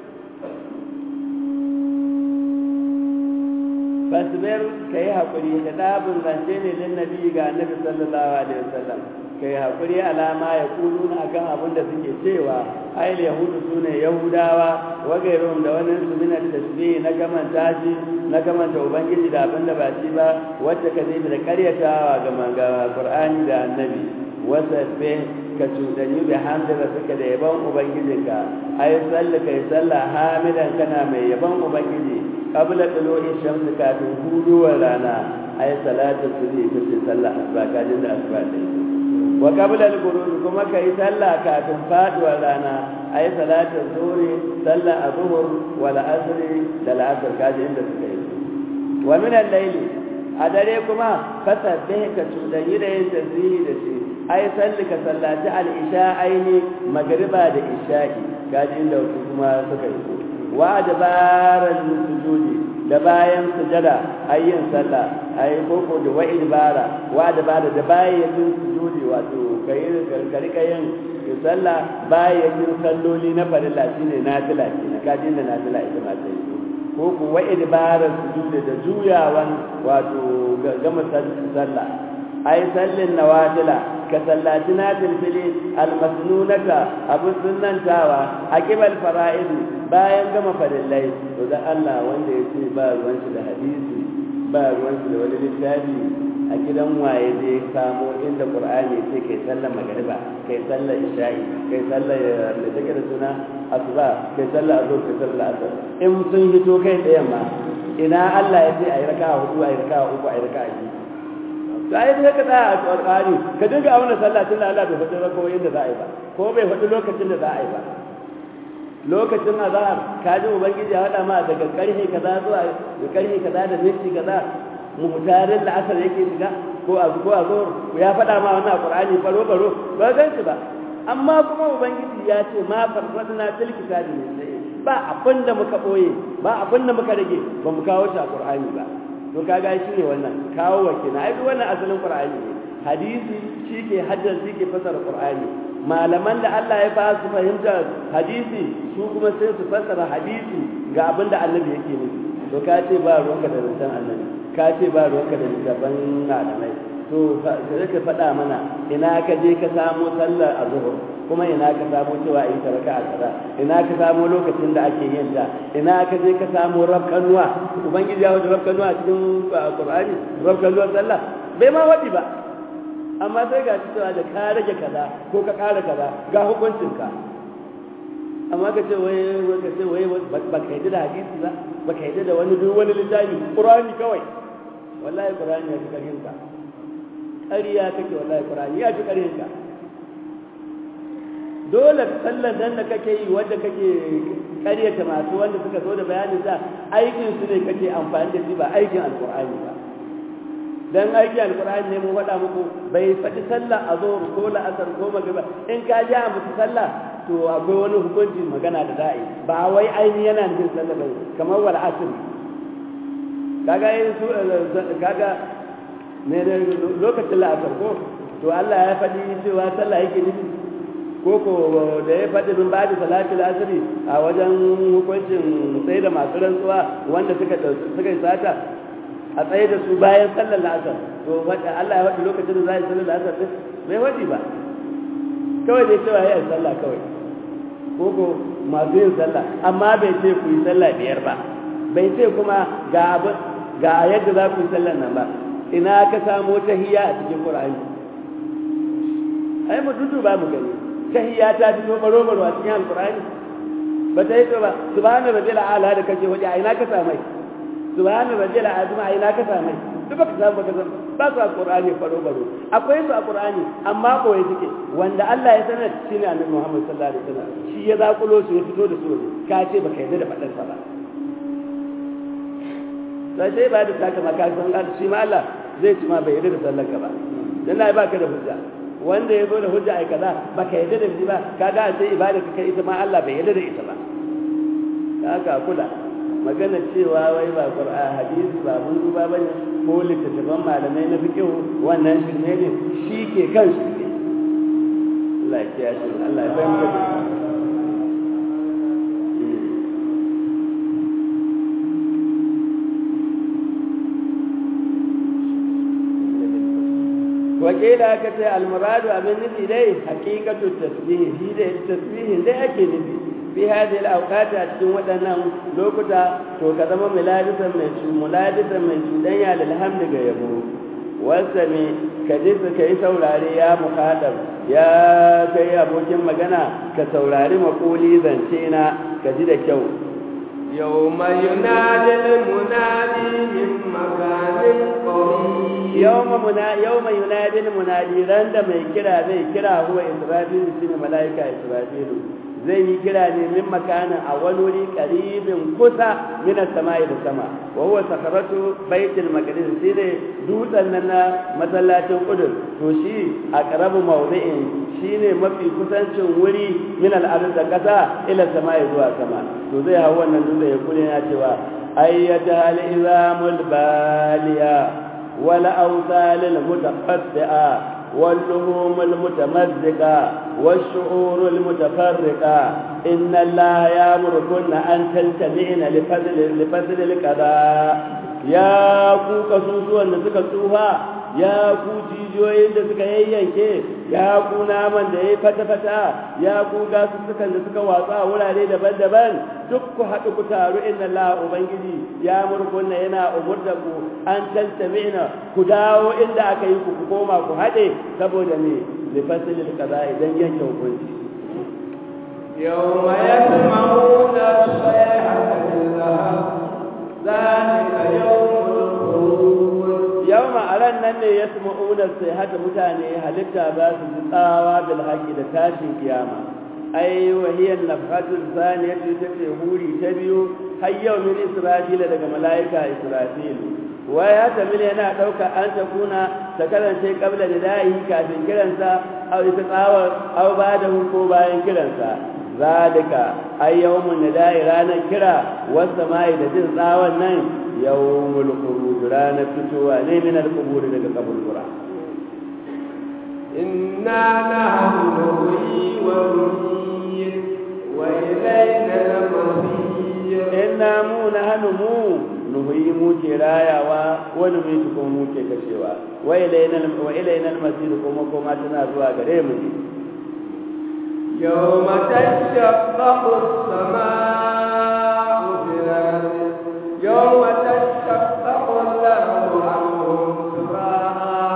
fasbir kai hakuri hidabun zance ne lin nabi ga annabi sallallahu alaihi wasallam kai hakuri alama ya kuluna akan abin da suke cewa ayil yahudu sune yahudawa wa gairuhum da wannan su min tasbih na kamanta shi na kamanta ubangiji da abin da ba shi ba wacce ka zai da karyatawa ga manga qur'ani da annabi wasabbe ka cuɗanyi bi hamdala suka da yaban ubangijinka ai sallah kai sallah hamidan kana mai yaban ubangiji qabla tulu'i shamsi kafin huduwar rana ai salatu subhi ita ce sallah asuba kajin da asuba ta yi wa qabla al-ghurub kuma kai sallah kafin faduwar rana ai salatu zuhri sallah azhur wal asri da al-asr kajin da suka yi wa min al-layli a dare kuma fasabbih ka cuɗanyi da yin tasbihi da shi ai salli ka sallaci al-isha aini magriba da isha'i kajin da kuma suka yi wa dabaran sujudi da bayan sujada ayyin sallah ayi koko da wa'id bara wa dabara da bayan sujudi wato kai karkarika yin sallah bayan salloli na farilla shine nafila kenan kadin da nafila ita ma sai ko ku wa'id bara sujudi da juyawan wato gama sallah ai sallin nawafila ka sallaci na filfili almasnunata abin sunantawa a kibal fara'idi bayan gama farillai to da Allah wanda ya ce ba ruwan shi da hadisi ba ruwan shi da wani littafi a gidan waye zai samo inda qur'ani ce kai sallar magariba kai sallar isha'i kai sallar da take da suna asuba kai sallar azhar kai sallar asar in sun hito kai da yamma ina Allah ya ce ayi raka'a hudu ayi raka'a uku ayi raka'a biyu to ai sai ka tsaya a Qur'ani ka dinga auna sallah tun da Allah bai faɗi rakawoyin da za a yi ba ko bai faɗi lokacin da za a yi ba lokacin azhar ka ji ubangiji ya faɗa ma daga ƙarfe kaza zuwa da ƙarfe kaza da minti kaza muhtarin da asar yake shiga ko a ko a zo ya faɗa ma wannan Qur'ani faro faro ba gan shi ba amma kuma ubangiji ya ce ma farfadna til kitabi ne ba abin da muka boye ba abin da muka rage ba mu kawo shi a Qur'ani ba to kaga shi ne wannan kawo wakina ai duk wannan asalin qur'ani ne hadisi shike haddan shike fasara qur'ani malaman da Allah ya ba su fahimta hadisi su kuma sai su fasara hadisi ga abin da annabi yake nufi to ka ce ba ruwanka da zancen annabi ka ce ba ruwanka da littafan malamai to sai ka faɗa mana ina ka je ka samo sallar azhur kuma ina ka samo cewa in ta raka'a kaza ina ka samo lokacin da ake yin ta ina ka je ka samo rabkanuwa ubangiji ya wuce rabkanuwa cikin qur'ani rabkanuwa sallah bai ma wadi ba amma sai ga cewa da ka rage kaza ko ka ƙara kaza ga hukuncin ka amma ka ce wai ka ce wai ba ka yadda da hadisi ba ba ka yadda da wani duk wani littafi qur'ani kawai wallahi qur'ani ya fi karhin ka ƙarya kake wallahi qur'ani ya fi karhin ka dole sallar nan da kake yi wanda kake ƙaryata masu wanda suka zo da bayanin sa aikin su ne kake amfani da shi ba aikin alqur'ani ba dan aiki alqur'ani ne mu faɗa muku bai faɗi sallah a zuhur ko la'asar ko magriba in ka ji a mutu sallah to akwai wani hukunci magana da za'a yi ba wai aini yana nufin sallah bai kamar wal asr kaga yin su kaga ne ne lokacin la'asar ko to Allah ya faɗi cewa sallah yake nufi ko ko da ya faɗi min ba da salatul asri a wajen hukuncin tsaye da masu rantsuwa wanda suka suka yi sata a tsaye da su bayan sallar la'asar to Allah ya faɗi lokacin da za a yi sallar la'asar din bai faɗi ba kawai dai cewa ya yi sallah kawai ko ko masu yin sallah amma bai ce ku yi sallah biyar ba bai ce kuma ga abu ga yadda za ku yi sallar nan ba ina ka samo tahiyya a cikin Qur'ani ai mu dudu ba mu gani tahiyya ta fito baro baro a cikin Al-Qur'ani ba ta yi to ba subhana rabbil a'la da kace waje a ina ka samai subhana rabbil azim a ina ka samai duk baka samu baka san ba su a Qur'ani baro baro akwai su a Qur'ani amma koyi suke wanda Allah ya sanar shine Annabi Muhammad sallallahu alaihi wasallam shi ya zakulo su ya fito da su ka ce baka yarda da fadar sa ba sai sai ba da saka maka san Allah shi ma Allah zai ci ma bai yarda da sallar ka ba dan Allah ba ka da hujja wanda ya zo da hujja ai kaza baka yarda da shi ba kaga a sai ibada ka kai ita ma Allah bai yarda da ita ba kaga kula magana cewa wai ba Qur'an hadisi ba mun duba bane ko littattafan malamai na fiqh wannan shirme ne shi ke kan shi ne Allah ya kiyaye Allah ya bayyana wakila aka ce almuradu abin nufi dai hakikatu tasbihi shi da tasbihin dai ake nufi fi hadhihi al-awqat a cikin waɗannan lokuta to ka zama muladisan mai muladisan mai cudanya lil hamdi ga yabo wasami ka ji ka yi saurare ya muhadab ya kai abokin magana ka saurari makuli zance na ka ji da kyau يوم ينادي المنادي من مكان قريب يوم منا يوم ينادي المنادي رند mai kira zai kira huwa israfil shine malaika israfil zai yi kira ne min makanin a wani wuri karibin kusa min samai da sama wa huwa sakaratu baitul maqdis shine dutsen nan na masallacin qudus to shi a karabu mawdi'in shine mafi kusancin wuri min al-ardh da kasa ila samai zuwa sama to zai hawo wannan dutse ya kula yana cewa ayyata al-izamul baliya wal awsal al-mutaqaddi'a واللهوم المتمزقة والشعور المتفرقة إن الله يأمركن أن تلتمعن لفضل لفضل القضاء يا ku kasusuwan da suka tsufa ya ku jijiyoyin da suka yayyanke ya ku naman da ya yi fata-fata ya ku gasussukan da suka watsa a wurare daban-daban duk ku haɗu ku taru inna Allah Ubangiji ya murkunna yana umurta ku an tantamina ku dawo inda aka yi ku ku koma ku haɗe saboda me lifasilil kaza idan yanke hukunci يوم يسمعون الصيحة بالذهب ذلك يوم الخروج yawma a ran nan ne ya sama'unar sai hata mutane halitta za su ji tsawa bil haƙi da tashin kiyama ai wahiyar nafhatul saniyatu ta ce huri ta biyu har yau min israfila daga mala'ika israfil wa ya tamil yana ɗauka an ta kuna ta kasance kabla da da'i kafin kiransa aw ita tsawar aw ba da ko bayan kiransa zalika ay yawmun nada'i ranar kira wasa mai da jin tsawon nan yawmul khuruj ranar fitowa ne min al-qubur daga kaburbura inna nahnu nuhyi wa numiit wa ilayna al-masir inna mu nahnu mu nuhyi mu ke rayawa wa numiit kuma mu ke kashewa wa ilayna wa ilayna al-masir kuma kuma tana zuwa gare mu ne يوم تشقق السماء بالأرض يوم تشقق الأرض عنهم سراها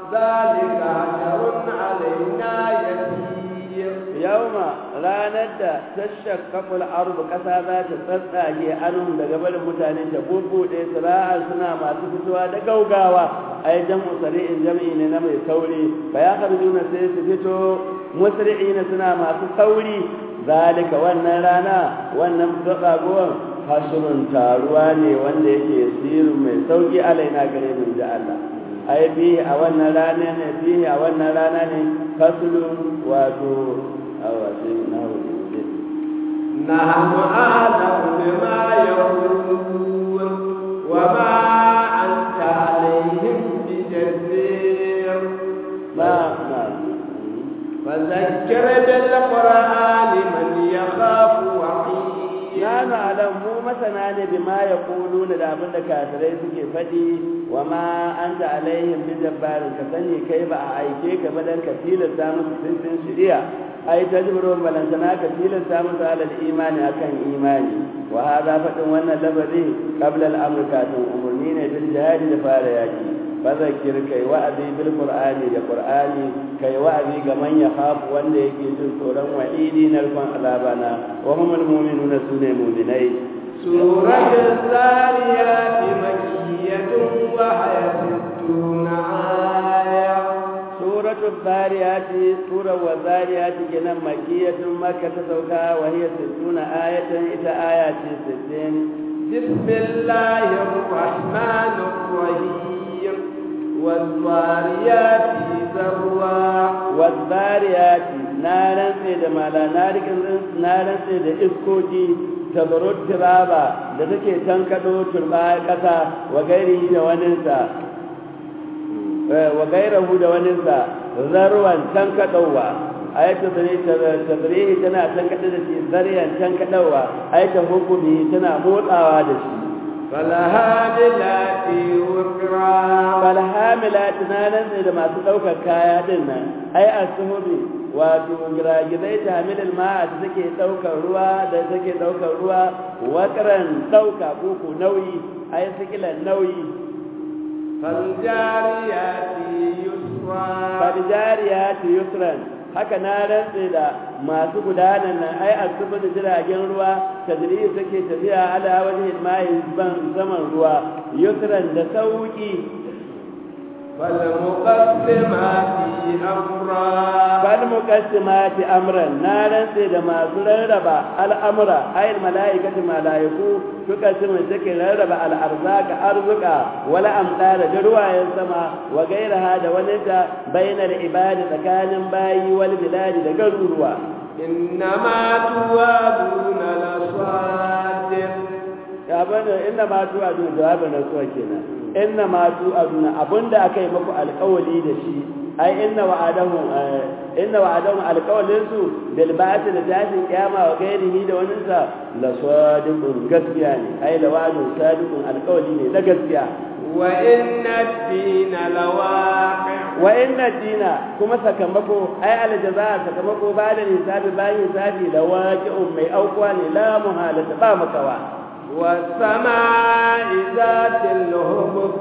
ذلك عشر علينا يسير yauma ranar da tashaqqaqul ardu kasa za ta tsatsage anun daga barin mutane ta bubbude sira'an suna masu fitowa da gaugawa ai jam'u sari'in jam'i ne na mai sauri fa ya kharujuna sai su fito musri'ina suna masu sauri zalika wannan rana wannan tsagowar hasrun taruwa ne wanda yake sirrin mai sauki alaina gare mu da Allah ai bihi a wannan rana ne bihi a wannan rana ne fasulun wato awasi na hudu نحن أعلم بما يقولون وما أنت عليهم بجبير ba na فذكر بالقرآن من يخاف وعيد ya alam mu masana ne bima ya kulu da abin da kafirai suke faɗi wa ma an ta alaihim bi jabbarin ka sani kai ba a aike ka ba dan ka tilasta musu sun sun shirya ai ta jibrun balantana ka tilasta musu alal imani akan imani wa hada faɗin wannan labari qabla al-amr kafin umurni ne bil jihadi da fara yaki fazakir kai wa'azi bil qur'ani da qur'ani kai wa'azi ga man yakhafu wanda yake jin tsoron wa'idi na rufan azabana wa humul mu'minuna sune mu'minai سورة الزاريات مكية وهي ستون آية suratul zariyati sura wa zariyati kenan makiyatun makka ta sauka wa hiya 60 ayatan ita aya ce 60 بسم الله الرحمن الرحيم والضاريات ذروا wazariyati na rantse da mala na rikin na rantse da iskoki tabarut tiraba da take tankado turba kasa wa gairi da waninsa wa gairahu da waninsa zarwan tankadowa ayatu tadrihi tana tankada da shi zariyan tankadowa ayatu hukumi tana motsawa da shi فالهاملات وقرا falhamila tunanin ne da masu ɗaukar kaya din nan ai asuhubi wato giragizai ta hamilin ma'a da take ɗaukar ruwa da take ɗaukar ruwa wakaran ɗauka koko nauyi ai sikilan nauyi فالجاريات يسرا farjariyati yusran haka na rantse da masu gudanar nan ai asubu da jiragen ruwa tadriyi take tafiya ala wajhi mai ban zaman ruwa yusran da sauki فالمقسمات أمرا bal muqassimati amran na rantse da masu rarraba al'amura ayil mala'ikatu malaiku suka ce mai take rarraba al'arzaka arzuka wala amdara da ruwayen sama wa gairaha da wani ta bainar ibadi tsakanin bayi wal biladi da garuruwa إنما توعدون لصادق ya bane inna ma tu adu jawabin rasuwa kenan inna ma tu aduna abinda aka yi muku alƙawali da shi ai inna wa'adahu inna wa'adahu alqawlin su bil ba'th da tashin kiyama wa gairihi da wannan sa la sadiqun gaskiya ne ai la wa'adun sadiqun alqawli ne na gaskiya وإن الدين لواقع wa inna dina kuma sakamako ai aljaza sakamako ba da hisabi bayan hisabi da waqi'un mai aukuwa ne la muhalata ba makawa والسماء ذات الهبك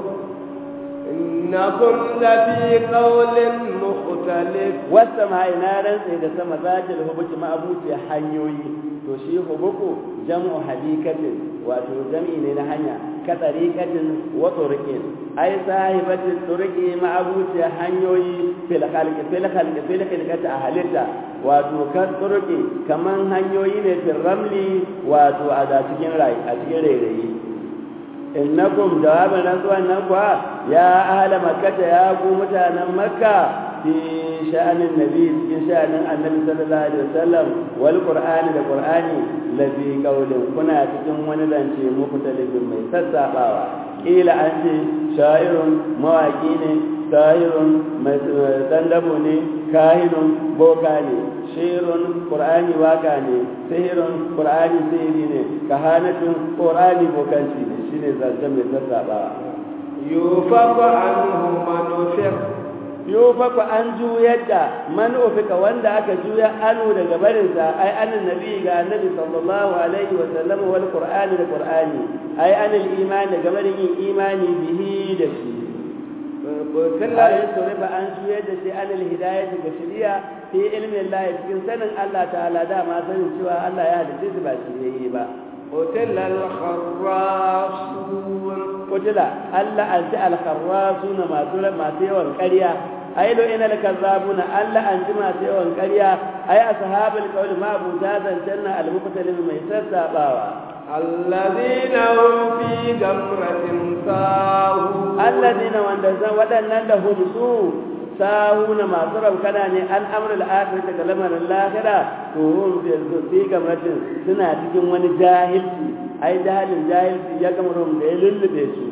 إنكم لفي قول مختلف wasta ma ina rantse da sama zatil hubuki ma abuci hanyoyi to shi hubuku jam'u habikatin wato jam'i ne na hanya ka tariqatin wa turqin ai sahibatin turqi ma abuci hanyoyi fil khalqi fil khalqi fil khalqati ahalita wato kan turqi kaman hanyoyi ne fil ramli wato a da cikin rai a cikin rairayi innakum jawaban rantsuwan nan kuwa ya ahla makkata ya ku mutanen makka fi sha'anin nabi cikin sha'anin annabi sallallahu alaihi wasallam wal qur'ani da qur'ani la fi qawlin kuna cikin wani zance muku talibin mai sassabawa kila an ce sha'irun mawaki ne sahirun mai dandabo ne kahinun boka ne shirun qur'ani waka ne sihirun qur'ani sihiri ne kahanatun qur'ani bokanci ne shine zance mai sassabawa يوفق عنه من وفق yufaku an juyar da man ufika wanda aka juya anu daga barinsa ai anin nabi ga annabi sallallahu alaihi wa sallam wal qur'ani da qur'ani ai anil imani daga barin yin imani bihi da shi ai surifa an juyar da shi anil hidayati ga shari'a fi ilmin Allah cikin sanin Allah ta'ala dama sanin cewa Allah ya halitta su ba shi yayi ba قتل الخراصون kutila Allah an ji alkharrasuna masu masu yawan ƙarya ai lo ina alkazzabuna Allah an ji masu yawan ƙarya ai ashabul qawl ma buta zancanna almuqtalim mai sassabawa الذين هم في غمرة ساهون alladina wanda zan waɗannan da hum su sahuna masu raukana ne an amrul akhirah daga lamarin lahira to hum fi gamratin suna cikin wani jahilci ai jahilin jahilci ya gamrum da ya lullube su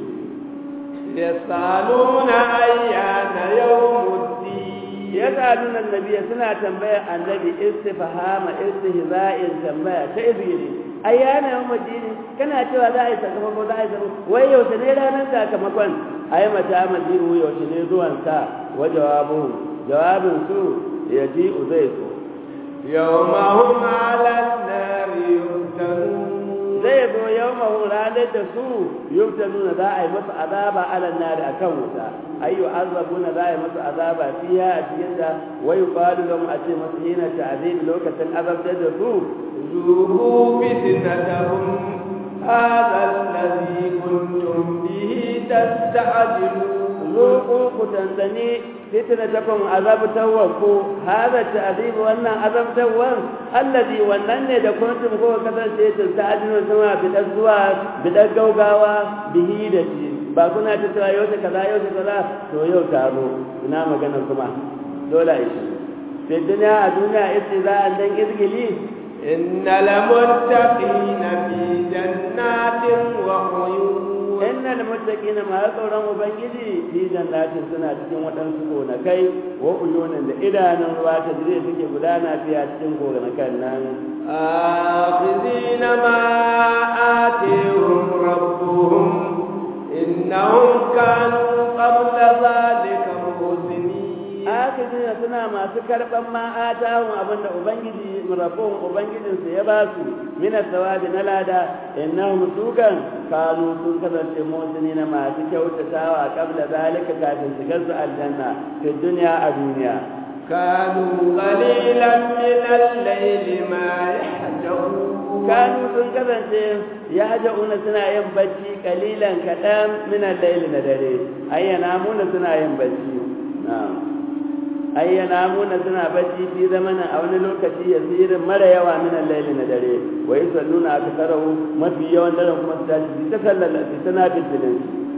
يسألون أيان يوم الدين يسألون النبي سنة تنبيه النبي استفهام استهزاء تنبيه تأذيري أيانا يوم الدين كان أتوى ذا يسكفك وذا يسكفك ويوسني لا ننسى كما كان أي متى مدين ويوسني ذوان سا وجوابهم جواب سوء يجيء ذيكو يوم هم على النار يفتنون zai zo yau mahu ranar da su yauta nuna za a yi masu azaba alan nari a kan wuta ayyu azabu na za a yi masu azaba fiya a cikin da wai kwalu don a ce masu hina ta azabi lokacin azabtar da su ذوقوا فتنتهم هذا الذي كنتم به تستعجلون zuku ku tantani fitnatakum azabtawan ku hada ta'zib wannan azabtawan allazi wannan ne da kuntum ko kasance ta ta'jilu sama bidan zuwa bidan gaugawa bihi da shi ba kuna ta cewa yau kaza yau kaza to yau taro ina magana kuma dole ai shi sai duniya a duniya ita za a dan izgili إن المتقين في جنات وعيون innal muttaqina ma tsoron ubangiji fi jannatin suna cikin waɗansu gonakai wa uyunin da idanun ruwa ta jire suke gudana fiya cikin gonakan nan آخذين ما آتيهم ربهم إنهم كانوا قبل ذلك محسنين akidina suna masu karɓan ma'atahun abinda ubangiji rabon ubangijinsu ya ba su mina sawabi na lada innahum sukan kanu sun kasance motsi na masu kyautatawa kabla zalika kafin su su aljanna fi duniya a duniya كانوا قليلا من الليل ما يحجرون kanu sun kasance ya ja'una suna yin bacci kalilan kaɗan minan laili na dare ayyana muna suna yin bacci na'am ayyana muna suna bacci fi zamanin a wani lokaci ya tsirin mara yawa minan laili na dare wa yi salluna aka sarau mafi yawan daren kuma su tashi ta sallar su tana fitilin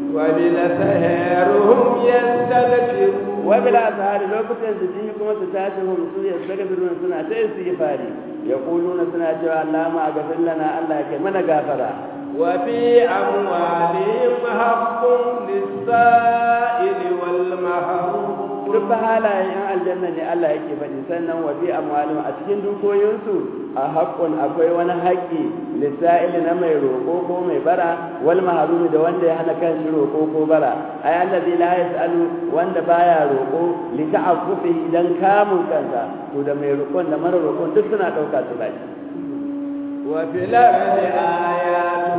وبالسهر هم يستغفرون wa bila asahari lokacin su ji kuma su tashi hum su ya saka birnin suna ta istighfari yaquluna suna cewa Allah ma gafir lana Allah ya kai mana gafara وفي أموالهم حق للسائل والمحروم duk fa halayen yan aljanna ne Allah yake faɗi sannan wa fi amwalihim a cikin dukoyinsu a haƙƙun akwai wani haƙƙi lissa'ili na mai roƙo ko mai bara wal mahrumi da wanda ya hana kan shi roƙo ko bara ay allazi la yasalu wanda baya roƙo li ta'affufi idan kamun kansa to da mai roƙon da mara roƙon duk suna ɗauka su baki وفي الأرض آيات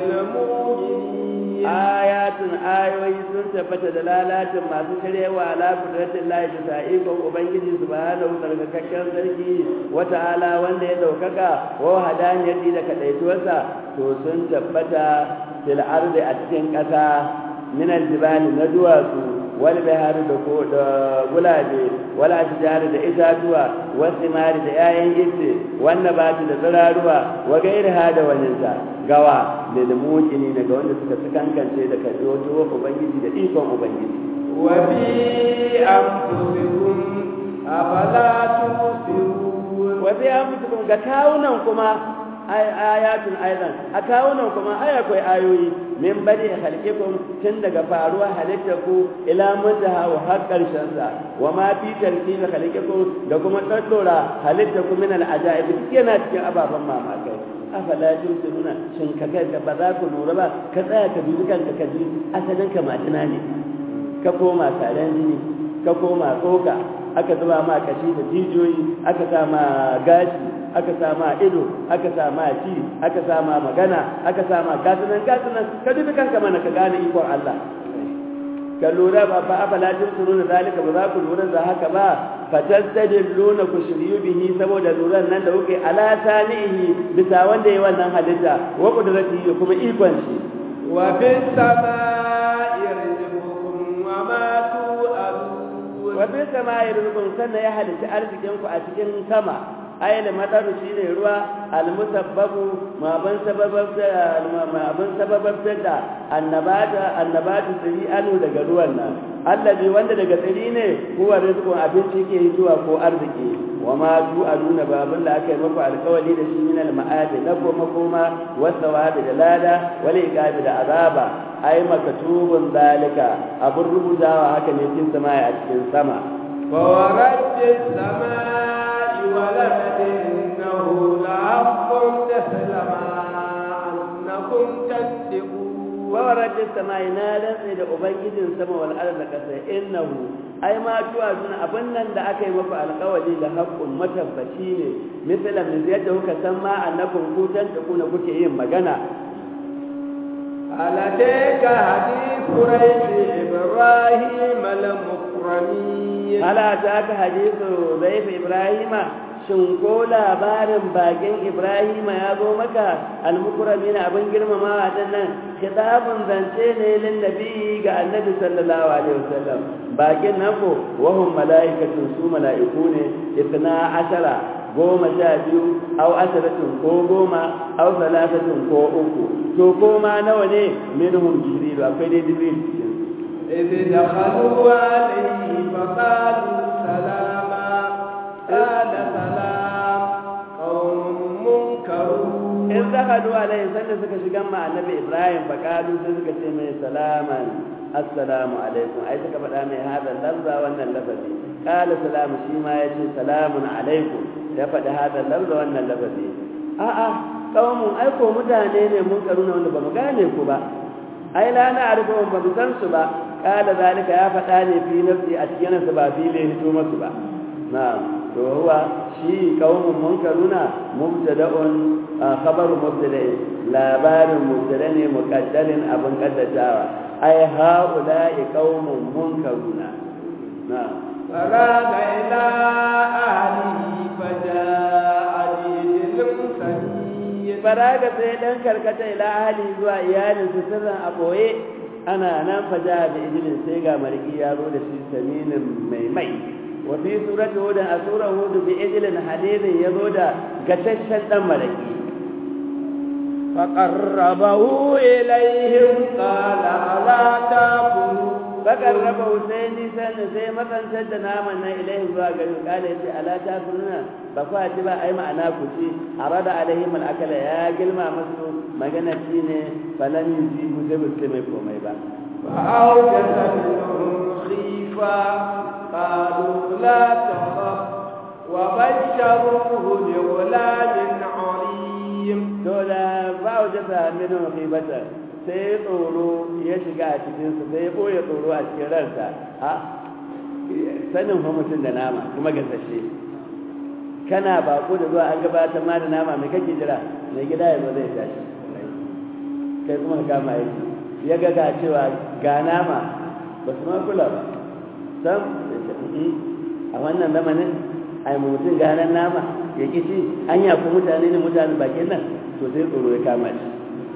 للمؤمنين ayatun ayoyi sun tabbata da lalacin masu shiryawa ala kudratin lahi bisa ikon ubangiji subhanahu tsarkakakken sarki wata ala wanda ya daukaka wa hadaniyati da kadaituwarsa to sun tabbata fil ardi a cikin kasa min aljibali na duwatsu wal bihari da ko da gulabe wal ashjari da itatuwa was simari da 'ya'yan ice wanda ba da tsiraruwa wa gairaha da waninsa gawa da limukini daga wanda suka su kankance da karbi wato ubangiji da ikon ubangiji وفي أنفسكم أفلا تبصرون wa fi anfusikum ga kawunan kuma ay- ayatun aidan a kawunan kuma ai akwai ayoyi min bari khalqikum tun daga faruwa halittaku ila muntaha wa har karshen sa wa ma fi tarkibi khalqikum da kuma daddora halittaku min al ajaib duk yana cikin ababan mamakai afala tusiruna shin ka ga ba za ku lura ba ka tsaya ka dubi kanka ka ji asalin ka majina ne ka koma taron jini ka koma tsoka aka zuba ma kashi da jijiyoyi aka sa ma gashi aka sa ma ido aka sa ma ci aka sa ma magana aka sa ma gasunan gasunan ka dubi kanka mana ka gane ikon Allah ka lura ba fa afala tusuru da zalika ba za ku lura da haka ba fatastadilluna ku shiryu bihi saboda luran nan da kuke ala sanihi bisa wanda yayi wannan halitta wa qudratihi kuma ikon shi wa bis samaa'i rizqukum wa ma tu'adun wa bis samaa'i rizqukum sannan ya halitta arzikin ku a cikin sama ayyana madaru shine ruwa almusabbabu ma ban sababta ma ban sababta da annabata annabatu tsiri anu daga ruwan nan allazi wanda daga tsiri ne huwa rizqun abinci ke zuwa ko arziki wa ma tu aduna babun da aka yi maku alkawali da shi min almaadi na koma koma wasawabi da lada wal iqabi da azaba ai makatubun zalika abun rubutawa haka ne cikin sama a cikin sama wa warajjis samaa ولد إنه لحق مثل ما أنكم تكذبون وورد السماء نالا إذا أبنجد السماء والأرض كسر إنه أي ما توازن أبنا da aka yi maku alƙawari da haƙƙun matabbaci ne misalan min yadda kuka san ma annakum kutan da kuna kuke yin magana ألتيك حديث ريث إبراهيم المكرمين هل أتاك حديث ضيف إبراهيم shin ko labarin bakin Ibrahima ya zo maka almukramin abin girmamawa nan kitabun zance ne lin nabi ga annabi sallallahu alaihi wasallam bakin nan ko wahum malaikatun su malaiku ne itna ashara goma sha biyu au asharatun ko goma au salatatun ko uku to ko ma nawa ne minhum jibril akwai dai jibril cikin إذ دخلوا عليه فقالوا سلاما قال سلام قوم منكرون in dakhalu alaihi sanda suka shiga ma annabi ibrahim fa qalu sai suka ce mai salaman assalamu alaikum ai suka faɗa mai hada lafza wannan lafazi qala salamu shi ma yace salamun alaikum ya faɗi hada lafza wannan lafazi a'a qaumun ai ko mutane ne mun karuna wanda bamu gane ku ba ai la na arba ba mu san su ba qala zalika ya faɗa ne fi nafsi a cikin sa ba fi le hito masu ba na'am to huwa shi qaumun munkaruna mubtada'un khabaru mubtada'in labarin mubtada ne muqaddarin abin kaddatawa ai haula'i qaumun munkaruna na'am فراغ إلى أهله فجاء بعجل سمين faraga sai dan karkata ila ahli zuwa iyalin su sirran a boye ana nan faja da ijilin sai ga mariki ya zo da shi saminin mai mai wa fi surati hud a surar hud bi ijilin hadidin ya zo da gataccen dan mariki فقربه إليهم قال ألا تأكلون fakarraba husaini sannan sai matsantar da naman nan ilahin zuwa gari kala yace ala ta sunna ba ku ci ba ai ma'ana ku ci arada alaihim al-akala ya gilma musu magana shine falan yujibu sai ba mai komai ba فأوجس منهم خيفة قالوا لا تخف وبشروه بغلام عليم dole ba wajata minhum khibatan sai tsoro ya shiga a cikinsu sai ya ɓoye tsoro a cikin ransa a sanin fa mutum da nama kuma gasashe kana bako da zuwa an gabatar ma da nama mai kake jira mai gida ya zo zai tashi kai kuma ka kama aiki ya ga ga cewa ga nama ba su ma kula ba sam a wannan zamanin ai mutum ganan nama ya kici an yafi mutane ne mutane bakin nan to sai tsoro ya kama shi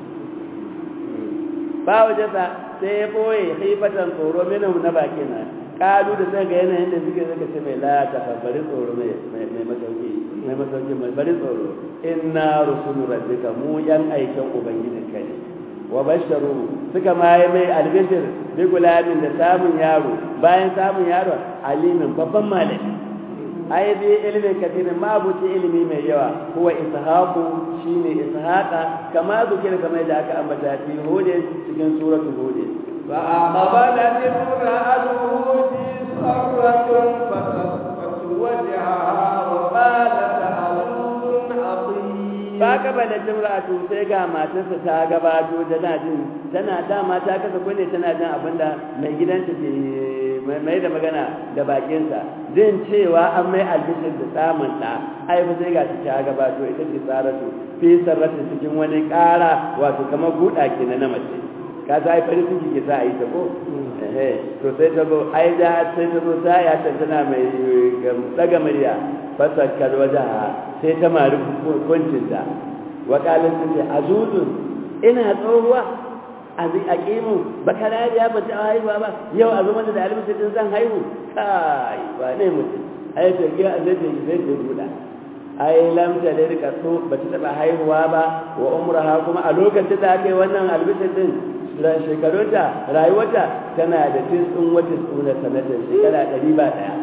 ba wajasa sai ya boye haifatan tsoro minhum na bakin nan kalu da sai ga yanayin da suke zaka ce mai la ta bari tsoro mai mai masauki mai masauki mai bari tsoro inna rusulu rabbika mu yan aikin ubangijin ka ne wa basharu suka ma yi mai albishir bi gulamin da samun yaro bayan samun yaro alimin babban malami ai bi ilimin katirin ma buci ilimi mai yawa huwa ishaqu shine ishaqa kama zikira kamar da aka ambata fi hudin cikin suratu hudin fa aqbalat imra'atuhu fi sarratin fasaffat wajhaha wa qalat azun azim ba ka bada jimra'atu sai ga matarsa ta gabato tana jin tana dama ta kasa kunne tana jin abinda mai gidanta ke mai da magana da bakinsa zan cewa an mai albishir da samun ɗa ai ba sai ga ta gabato ita ce saratu fi sarrata cikin wani ƙara wato kamar buɗa ke na mace ka sa ai farin ciki ke sa a yi ta ko to sai ta zo ai da sai ta zo ta ya tantana mai daga murya fasakkar wajaha sai ta mari kuncinta wa kalin ta ce azuzun ina tsohuwa a ƙimu ba karariya ba ta haihuwa ba yau a zama da alimitin zan haihu kai ba ne mutum ai ta giya a zai ta zai ta buɗa ai lamta da rika so ba ta taɓa haihuwa ba wa umraha kuma a lokacin da aka yi wannan albishir din ran shekarunta rayuwarta tana da tisin wata tsuna sanatar shekara ɗari ba ɗaya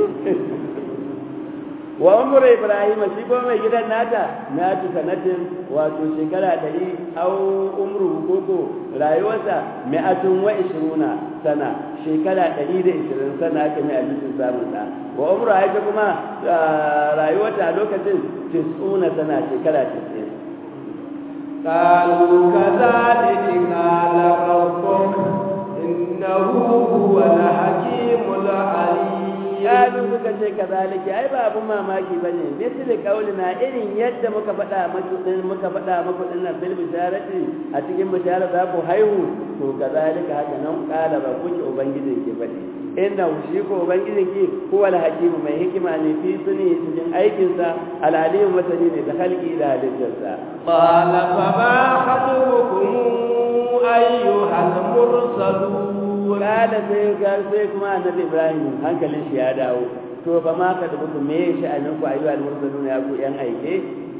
wa umar ibrahim shi ko mai gidan nata na ci sanatin wato shekara ɗari au umru koko rayuwarsa mi'atun wa ishiruna sana shekara ɗari da ishirin sana aka mai abincin samun ɗa wa umru haifa kuma rayuwarta a lokacin tisuna sana shekara tisin قالوا كذلك قال ربك إنه هو الحكيم العليم Kalu suka ce kazalika ai ba abun mamaki bane misali kaulina irin yadda muka faɗa muku din muka faɗa muku din nan bil bisharati a cikin bishara za ku haihu to kazalika haka nan kala ba kuke ubangijin ki faɗi inna shi ko ubangijin ki huwa al hakim mai hikima ne fi suni cikin aikin sa al alim masani ne da khalqi da halittarsa qala fa ma khatubukum ayyuhal mursalun kala sai ga sai kuma annabi ibrahim hankalin shi ya dawo to fa ma ka dubu me sha'anin ku ayyuhal mursalun ya ku yan aike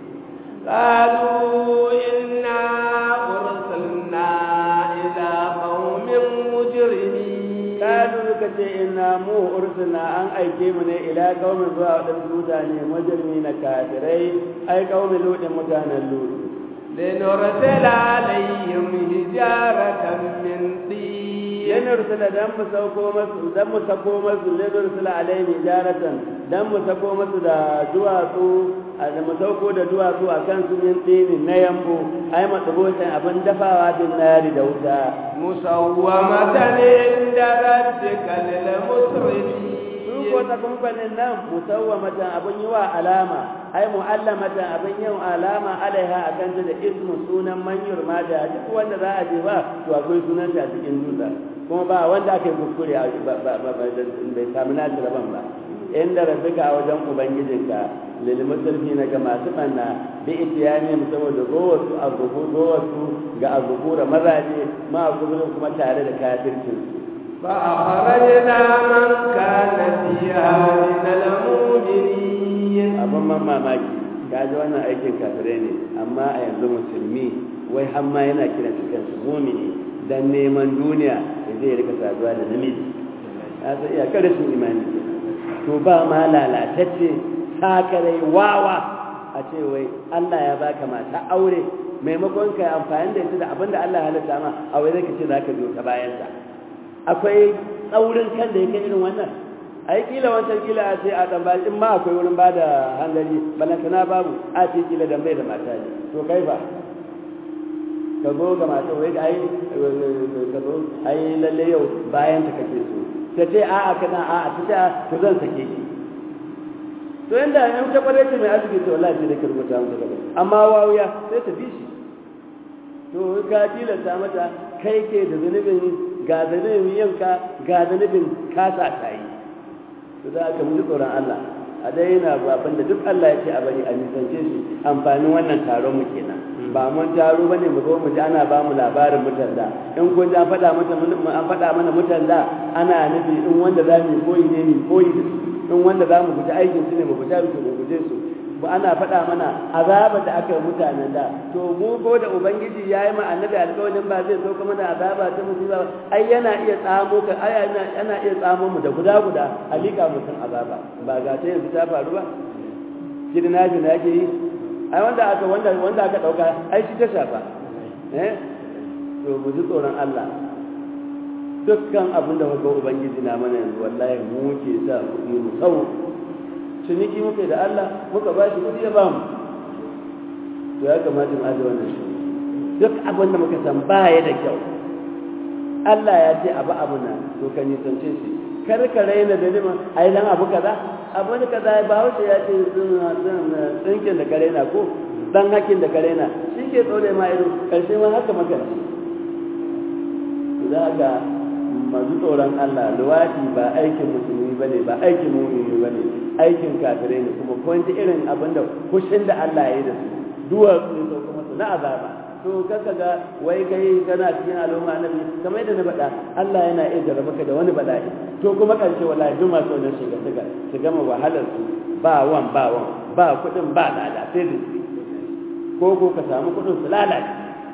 قالوا إنا أرسلنا إلى قوم مجرمين kalu suka ce inna mu ursuna an aike mu ne ila qaumin zuwa wadansu mutane mujrimi na kafirai ai qaumin ludin mutanen ludu لنرسل عليهم حجارة من طين yana rusula dan mu sauko masu dan mu sako masu lana rusula alaihi jaratan dan mu sako masu da duwatsu da mu sauko da duwatsu a kan su min tsini na yambo ai matsabotan abin dafawa bin nari da wuta مسومة عند ربك للمسرفين su ko ta kumfanin nan musawwamatan abin yi wa alama ai mu'allamatan abin yin alama alaiha a kan da ismu sunan manyur ma da duk wanda za a je ba to akwai sunan ta cikin dutse kuma ba wanda aka yi kuskure a bai samu nashi rabon ba inda rabbika a wajen ubangijinka lil musrifina ga masu banna bi itiyani saboda gowasu azubu gowasu ga azubu da mazaje ma kuburin kuma tare da kafircin su فأخرجنا من كان فيها من المؤمنين abin man mamaki kaji wannan aikin kafirai ne amma a yanzu musulmi wai hamma yana kiran su kansu mumini dan neman duniya da zai rika saduwa da namiji ya san iya kada su imani to ba ma lalatacce sakarai wawa a ce wai Allah ya baka mata aure maimakon ka amfani da ita da abinda Allah ya halatta ma a wai zai ka ce zaka biyo ta bayan sa akwai tsaurin kan da yake irin wannan ai kila wancan kila a ce a dan ba in ma akwai wurin bada hanzari balantana babu a ce kila dan bai da mata ne to kai fa ka zo ga mata wai ai ka zo ai lalle yau bayan ta kake so ta ce a a kana a a ta ce to zan sake ki to inda in ta kware ce mai arziki to wallahi sai da kirbuta mu daga amma wawiya sai ta bi shi to ka tilasta mata kai ke da zunubin ga zunubin yanka ga zunubin kasa ta yi to da aka muji tsoron Allah a daina babban da duk Allah ya ce a bari a nisance shi amfanin wannan taron mu kenan ba mun taro bane mu zo mu ji ana ba mu labarin mutan da in kun ji an faɗa mata an faɗa mana mutan da ana nufi in wanda za mu koyi ne mu koyi da su in wanda za mu guji aikin su ne mu guji su mu guje su ba ana faɗa mana azaba da aka yi mutanen da to mu ko da ubangiji ya yi ma annabi alƙawarin ba zai sauka mana azaba ta musiba ai yana iya tsamo ka ai yana iya tsamo mu da guda guda alika mutum azaba ba ga ta yanzu ta faru ba kidnapping da ake yi ai wanda aka wanda wanda aka dauka ai shi ta shafa eh to mu ji tsoron Allah dukkan abin da muka ubangiji na mana yanzu wallahi mu ke sa kuɗi mu sau ciniki muka da Allah muka ba shi kuɗi ya ba mu to ya kamata mu aje wannan shi duk abin da muka san baya da kyau Allah ya ce abu abu na to ka nisance shi kar ka raina da liman ai dan abu kaza abu ne kaza ba hausa ya ce tsinkin da ka raina ko dan hakin da ka raina shi ke tsore ma ido karshe ma haka maka za ka masu tsoron Allah luwadi ba aikin musulmi bane ba aikin mumini bane aikin kafirai ne kuma kun ji irin abin da kushin da Allah ya yi da su duwatsu ne sauka masa na azaba to kaka ga wai kai kana cikin al'umma annabi kamar yadda na faɗa Allah yana iya jarraba ka da wani bala'i to kuma ƙarshe wallahi duk masu wannan shiga shiga su gama wahalar su ba wan ba wan ba kuɗin ba lada sai da ko ko ka samu kuɗin su lalace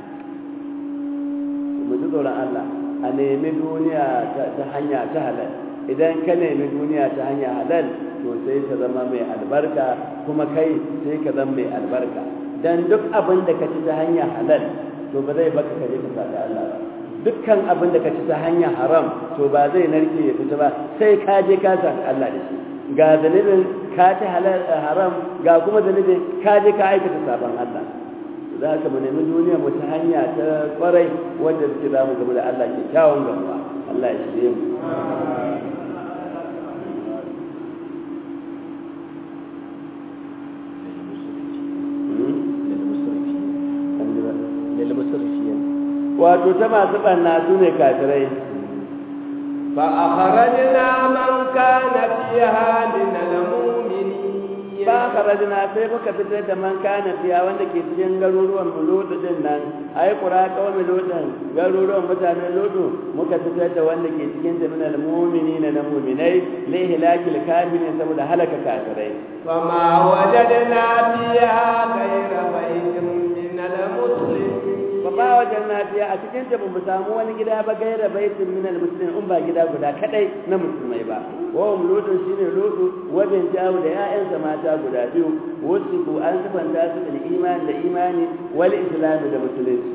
mu ji tsoron Allah a nemi duniya ta hanya ta halal idan ka nemi duniya ta hanya halal to sai ta zama mai albarka kuma kai sai ka zama mai albarka dan duk abin da ka ci ta hanya halal to ba zai baka kaje ka saka Allah ba dukkan abin da ka ci ta hanya haram to ba zai narke ya fita ba sai ka je ka saka Allah da shi ga dalilin ka ci halal haram ga kuma dalilin ka je ka aikata sabon Allah za ka mu nemi duniya mu ta hanya ta kwarai wanda suke za mu gaba da Allah ke kyawun gaba Allah ya shirye mu wato ta masu ɓanna su ne kafirai فأخرجنا من كان فيها من المؤمنين ba kharajna sai muka fitar da man kana fiya wanda ke cikin garuruwan lutu din nan ai qura kawai lutan garuruwan mutanen lutu muka fitar da wanda ke cikin jami'al mu'minina na mu'minai li hilakil kafirin saboda halaka kafirai فما وجدنا فيها غير بيت من المسلمين ba ba wajen nafiya a cikin ta mu samu wani gida ba gaira baitin min almuslimin in ba gida guda kadai na musulmai ba wa um lutun shine lutu wa bin jawu da ƴaƴansa mata guda biyu wasu ku an sifanta su da imani da imani wal islam da musulunci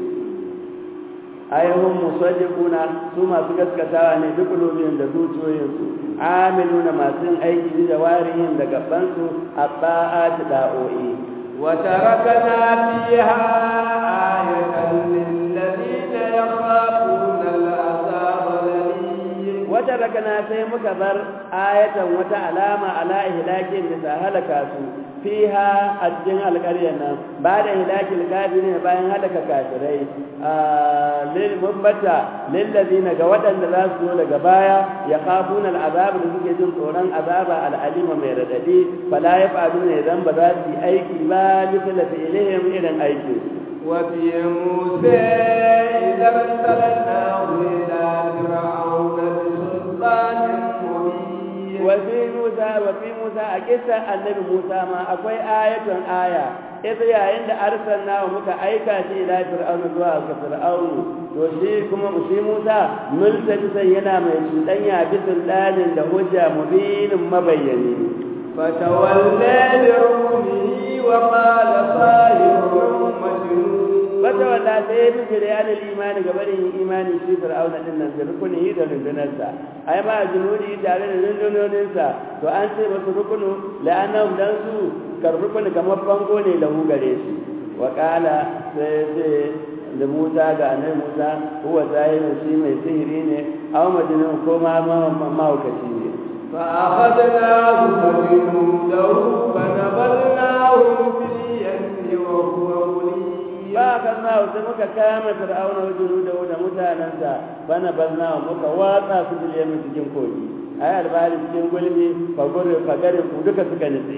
ayyuhum musaddiquna su masu gaskatawa ne duk lobin da zuciyoyinsu amiluna masu yin aiki da warihin da gabansu a ta'at da'o'i وتركنا فيها آية للذين يخافون العذاب الأليم وتركنا sai muka bar ayatan wata alama ala ihlakin da ta halaka su fiha a cikin alƙaryar nan ba da ihlakin kafirin bayan halaka kafirai lil mubbata lil ladina ga waɗanda za su zo daga baya ya khafuna al'azab da suke jin tsoron azaba al'alima mai radadi fala yaf'aluna idan ba za su yi aiki ba misal fi'lihim irin aikin وفي موسى إذا ارسلناه إلى فرعون بسلطان مبين وفي موسى وفي موسى أكيسا النبي موسى ما أكوي آية آية إذا يا عند أرسلنا ومك أيكا إلى فرعون دعاء فرعون وشي كما شي موسى ملتبسا ينا من شدنيا بسلطان لهجة مبين مبين فتولى لركنه وقال صاحب مجنون wata wanda sai ya fi da yanar imani ga barin imani shi fir'auna din nan da rukuni da rundunarsa ai ma junudi tare da rundunoninsa to an ce masu rukunu la'annahum dan su karbukuni kamar bango ne lahu gare shi wa qala sai sai da Musa ga annabi Musa huwa zahiru shi mai sihiri ne aw majnun ko ma mahaukaci ne فأخذناه فجنوده فنبذناهم في اليم وهو مليم ba ka na sai muka kama fir'auna wa junuda da mutanansa bana bazna muka watsa su da yamin cikin kogi ai albari cikin gulmi fa gure fa garin ku duka suka nitse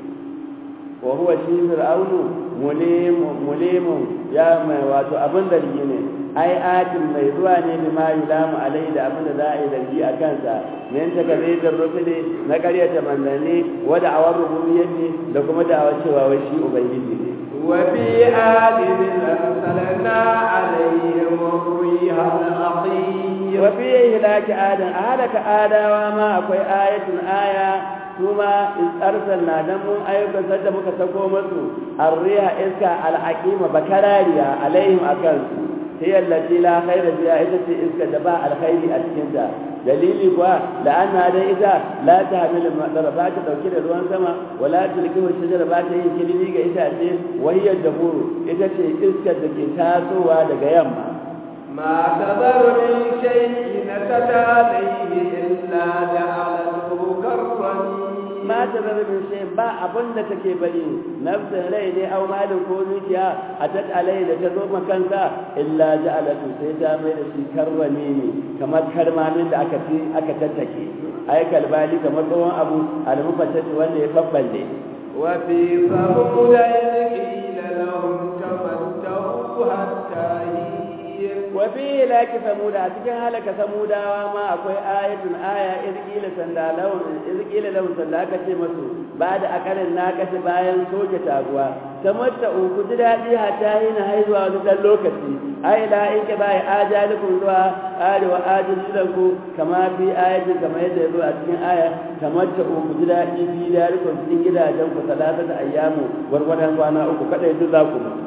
wa huwa shi fir'aunu mulim mulim ya mai wato abin da ne ai atin mai zuwa ne bi ma yulamu alai da abin da za a yi zargi a kansa min ta kaze da rusuli na karyata manzanni wa da'awar rububiyyati da kuma da'awar cewa wai shi ubangiji ne وفي آل أرسلنا عليهم الريح العقيم وفي إهلاك آدم أهلك آدم وما أكوي آية آية ثم أرسلنا دم أيوك سدمك تقومت الريح إسكا الحكيم بكراريا عليهم أكلت هي التي لا خير فيها إذا إسكا دباء الخير أتكنتا dalili kuwa la'anna dai ita la ta hamilu madara ba ta dauke da ruwan sama wala tilkihu shajara ba ta yin kilimi ga itace wahiyar da buru ita ce iskar da ke tasowa daga yamma ما تذر من شيء نتت عليه إلا جعلته كالرميم ma ta zara min shay ba abin da take bari nafsin rai ne au malin ko zuciya a ta alai da ta zo makansa illa ja'alatu sai ta mai da shi karrame ne kamar karmamin da aka fi aka tattake ai kalbali kamar tsohon abu almufattati wanda ya fabballe وفي ثمود إذ قيل لهم تمتعوا حتى حين wafi laki samuda a cikin halaka samudawa ma akwai ayatun aya izkila sanda lahun izkila lahun sanda aka ce masu ba da akarin na kashe bayan soke taguwa tamatta ku ji daɗi hata hina haihuwa wani ɗan lokaci ai la in ka bai ajalikun zuwa arewa ajalilanku kama fi ayatin kamar yadda ya zo a cikin aya tamatta ku ji daɗi fi darikun cikin gidajen ku talata da ayyamu gwargwadon kwana uku kaɗai duk za ku mutu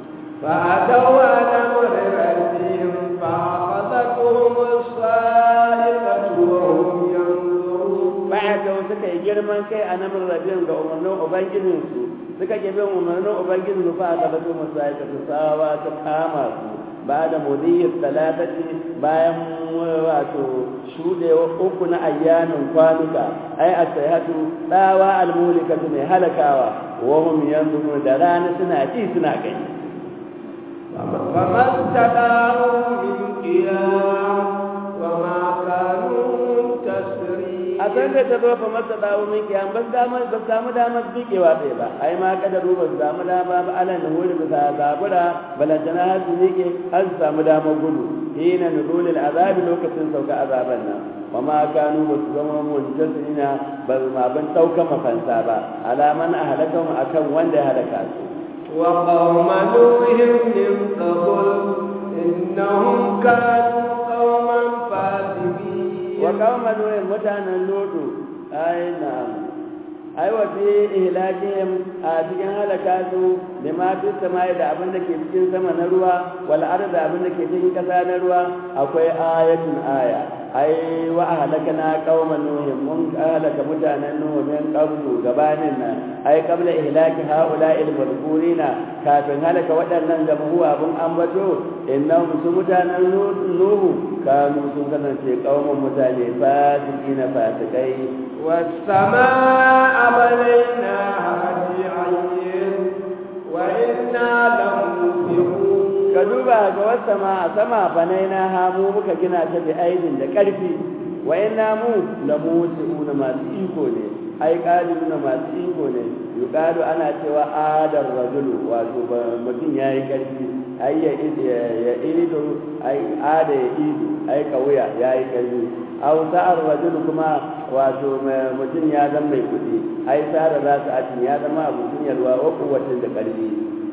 فأتوا على أمر ربهم فأخذتهم الصاعقة وهم ينظرون ba'ata suka yi girman kai a namun rabin ga umarnin ubangijinsu suka ke bin umarnin ubangijinsu fa aka zato musu aika su sawa ta kama su ba da mudiyyar talatati bayan wato shudewa uku na ayyamin kwanuka ai a sayhatu tsawa almulikatu mai halakawa wa hum yanzuru da rana suna ji suna gani فما استطاعوا من قيام وما كانوا منتصرين a san da ta zo fa masa dawo min kiyan ba dama ba samu damar bikewa bai ba ai ma kada ruba su samu dama ba ala na huri bisa zabura balantana har su miƙe har su samu damar gudu hina nuzulil azabi lokacin sauka azaban nan wa ma kanu ba su zama muntasirina ba ma ban ɗaukan mafansa ba alaman a halakan akan wanda ya halaka su وقوم نوح من قبل إنهم كانوا قوما فاسقين wa kawma nuhin mutanen lodo ai na'am ai wa fi ihlakihim a cikin halaka su da ma fi samai da abin da ke cikin sama na ruwa wal arda abin da ke cikin kasa na ruwa akwai ayatun aya ai wa ahlakana qauma nuhin mun halaka mutanen nuhu min qablu gabanin nan ai qabla ihlaki haula'il madhkurina kafin halaka waɗannan jama'u abun ambato innahum su mutanen nuhu kanu sun kasance qauman mutane fasikina fasikai والسماء بنيناها بعين وإنا لموسعون ka duba ga wata ma a sama banai na hamu muka gina ta da aidin da ƙarfi wa inna mu la musiuna masu iko ne ai qalibuna masu iko ne yuqalu ana cewa adar rajulu wato mutum yayi ƙarfi ai ya ya ido ai ada ya ido ai kauya yayi ƙarfi aw sa'ar rajulu kuma wato mutum ya zama mai kuɗi ai sa'ar za su atin ya zama abu yalwa wa kuwatin da ƙarfi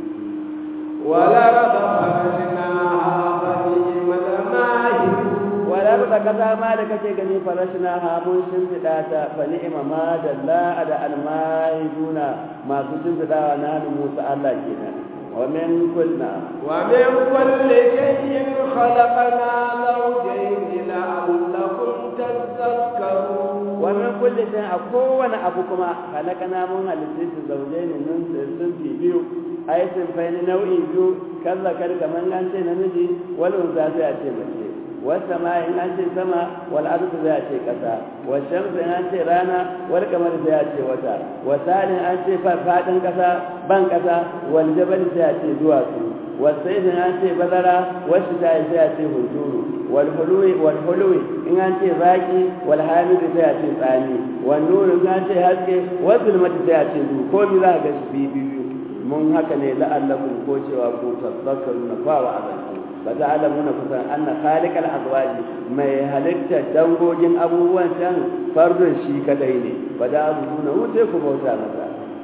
ولقد خرجناها غنيمة ماهر walar da kasa ma da kake gani farashina ha mun shimfiɗa ta fa ni'ima ma da la da almahiduna masu shimfiɗawa na hannun Musa Allah kenan wa min kulna ومن كل شيء خلقنا زوجين لعلكم تذكرون wa min kulli shay a kowane abu kuma halakana mun halitta su zaujaini nun sun fi biyu ai sun fa ni nau'i biyu kalla kar kaman an ce namiji wal unsa sai a ce mace wasa ma in an ce sama wal ardu sai a ce kasa wa shamsu in an ce rana wal kamar sai a ce wata wa salin an ce fadin kasa ban kasa wal jabal sai a ce duwatsu wa sayyidin an ce bazara wasu sai a ce hunturu wal hulwi wal hulwi in an ce zaki wal hamid sai a ce tsani wal nuru in an ce haske wal zulmati sai a ce du ko mi za ka ga shi biyu mun haka ne la'allakum ko cewa ku tazakkaruna fa wa azantu ba ta alamuna kusan anna khaliqal azwaji mai halitta dangogin abubuwan can fardun shi kadai ne ba da abubuwan wuce ku bauta masa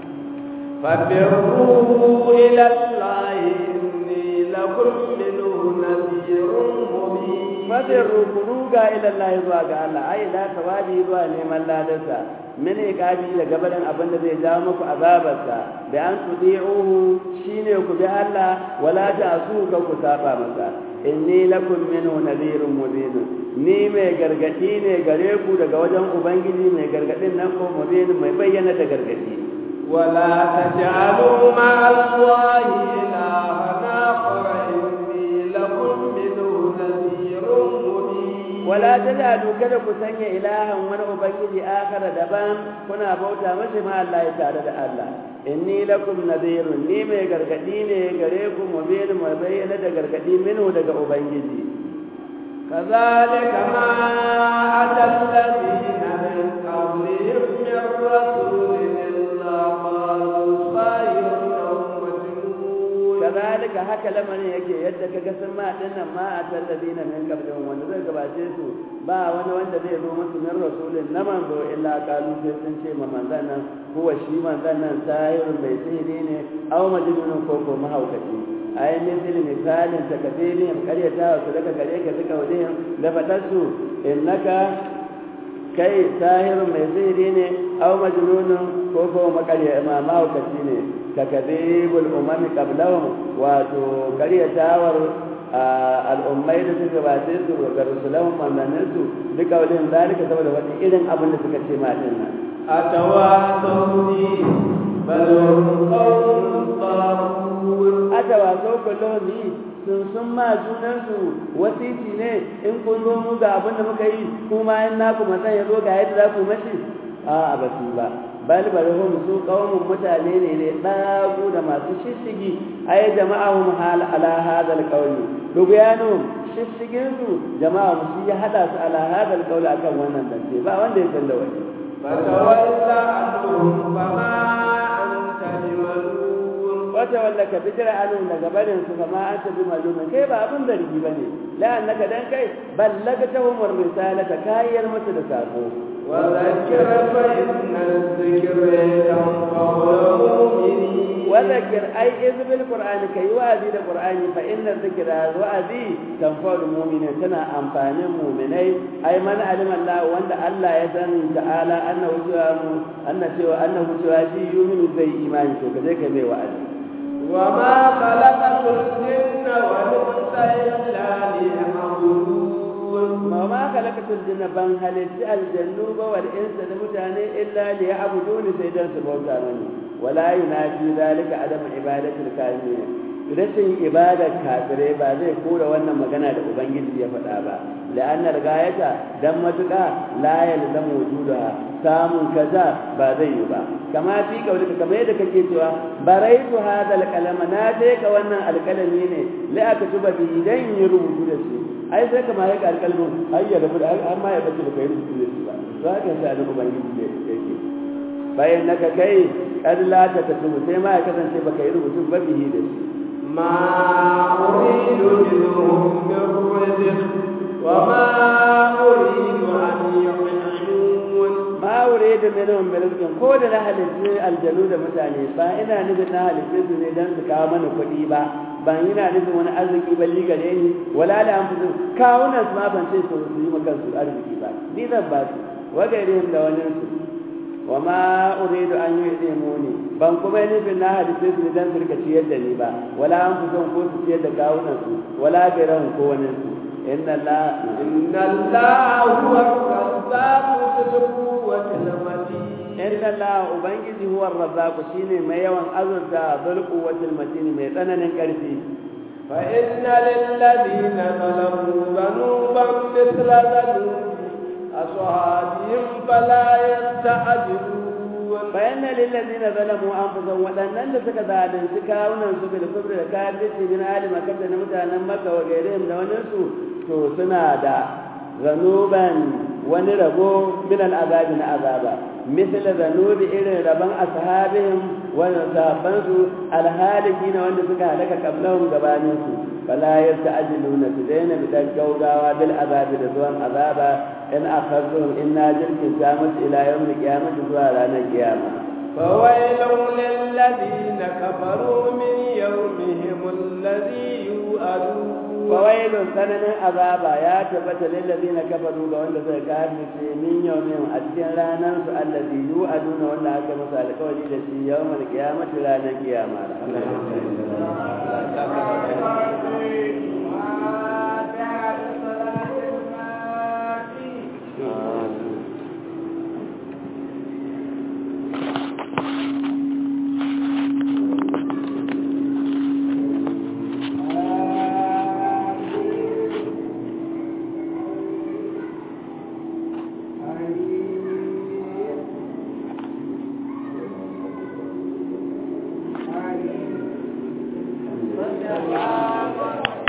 فبروا إلى الله إني لكم منه نذير مبين fadin ruga ila Allah zuwa ga Allah ai la tawabi zuwa neman ladarsa min iqabi da gabarin abin da zai jawo muku azabarsa da an tudi'uhu shine ku bi Allah wala ta'su ka ku saba masa inni lakum minhu nadhirun mubin ni mai gargadi ne gare ku daga wajen ubangiji mai gargadin nan ko mubin mai bayyana da gargadi ولا تجعلوا مع الله إلها آخر إني لكم منه نذير مبين wala taj'alu kada ku sanya ilahan wani ubangiji akara daban kuna bauta masa ma Allah ya tare da Allah inni lakum nadhirun ni mai gargadi ne gare ku mubin mai bayyana da gargadi minhu daga ubangiji كذلك ما أتى الذين من قبلهم من رسول إلا قالوا ساحر أو مجنون kazalika haka lamarin yake yadda kaga sun ma dinnan ma a tallazina min qablihim wanda zai gabace su ba wani wanda zai zo musu min rasulin na manzo illa qalu sai sun ce ma manzan nan huwa shi manzan nan sahirun bai sihiri ne aw majnunun ko ko mahaukaci ai misali misalin takadirin karyata su daga gare ka suka wurin da fadarsu innaka kai sahirun mai sihiri ne aw majnunun ko ko makarya ma mahaukaci ne takadibul umami qablahum wato karyatawar al'ummai da suka bace su ga rusulahum manzannin su duka wajen zalika saboda wani irin abin da suka ce ma din nan أتواصوا به بل هم قوم طاغون atawaso kullum yi sun sun ma junansu wasiti ne in kun zo mu ga abin da muka yi kuma in naku matsan ya zo ga yadda za ku mashi a ba su ba bal bal hum su qaumun mutane ne ne dagu da masu shishigi ay jama'ahum hal ala hadal qawli duguyanu shishigin su jama'a su ya hada su ala hadal qawli akan wannan dance ba wanda ya san da wani فتولى عنهم فما أنت بملوم wata wanda ka bijira anu daga barin su kama an tabi malumin kai ba abin zargi bane la annaka dan kai ballagta umar risalata kayyar musu da sako وذكر فإن الذكر تنفع المؤمنين وذكر أي إذ بالقرآن كي وأذي القرآن فإن الذكر وأذي تنفع المؤمنين تنا أنفان المؤمنين أي من علم الله وأن الله يسأل تعالى أنه سوى أن سوى أنه سوى شيء يؤمن زي إيمان شو كذلك بي وأذي وما خلقت الجن والإنس إلا ليعبدون ma ma khalaqatul jinna ban halitti aljannu ba wal insa da mutane illa li ya'buduni sai dan su bauta mani wala yunafi zalika adam ibadatul kafirin rashin ibadar kafirai ba zai kora wannan magana da ubangiji ya faɗa ba la'anna gayata dan matuƙa la yalzamu wujudaha samun kaza ba zai yi ba kama fi kaulika kamar yadda kake cewa baraitu hadal kalama na je ka wannan alkalami ne la aka tuba bi dan yi rubutu da shi ai sai kama ya alkalmin ai ya rabu da har ma ya bace baka yi rubutu da shi ba to haka sai da ubangiji ne yake bayan naka kai kad la ta tubu sai ma ya kasance baka yi rubutu ba bihi da shi ما أريد منهم من رزق وما أريد أن يطعمون ma wure da minhum min rizqin ko da na halitta aljanu da mutane ba ina nufin na halitta su ne dan su kawo mana kuɗi ba ban ina nufin wani arziki ba li gare ni wala da an fusu kawunan su ma ban ce su su yi maka su arziki ba ni zan ba su wa gairihim da wani su wa ma uridu an yu'imuni ban kuma yi nufin na halitta su ne dan su rika ciyar da ni ba wala an fusu ko su ciyar da kawunan su wala gairahum ko wani su inna Allah إن الله هو الرزاق ذو القوة المتين inna Allah ubangiji huwa razzaqu shine mai yawan azurta bil quwwatil matin mai tsananin karfi فإن للذين ظلموا ذنوبا مثل ذنوب أصحابهم فلا يستعجلون bayan lil ladina zalamu anfusahum wadannan da suka zalunci kawunan su bil kufri da kafirci min ali makka da mutanen makka wa gairihim da wani su to suna da zanuban wani rabo min al azabi na azaba misal zanubi irin rabon ashabihim wa sahabban su al halikina wanda suka halaka qablahum gabanin su fala yasta'jiluna su daina bi gaugawa bil azabi da zuwan azaba in akhadhum inna jirkin samat ila yawm al-qiyamah zuwa ranar kiyama فويل للذين كفروا من يومهم الذي يوعدون fawailun sananin azaba ya tabbata lil ladina kafaru ga wanda suka kafirce min yawmin a cikin ranar su allazi yu'aduna wanda aka masa alƙawari da shi yawmal qiyamati ranar kiyama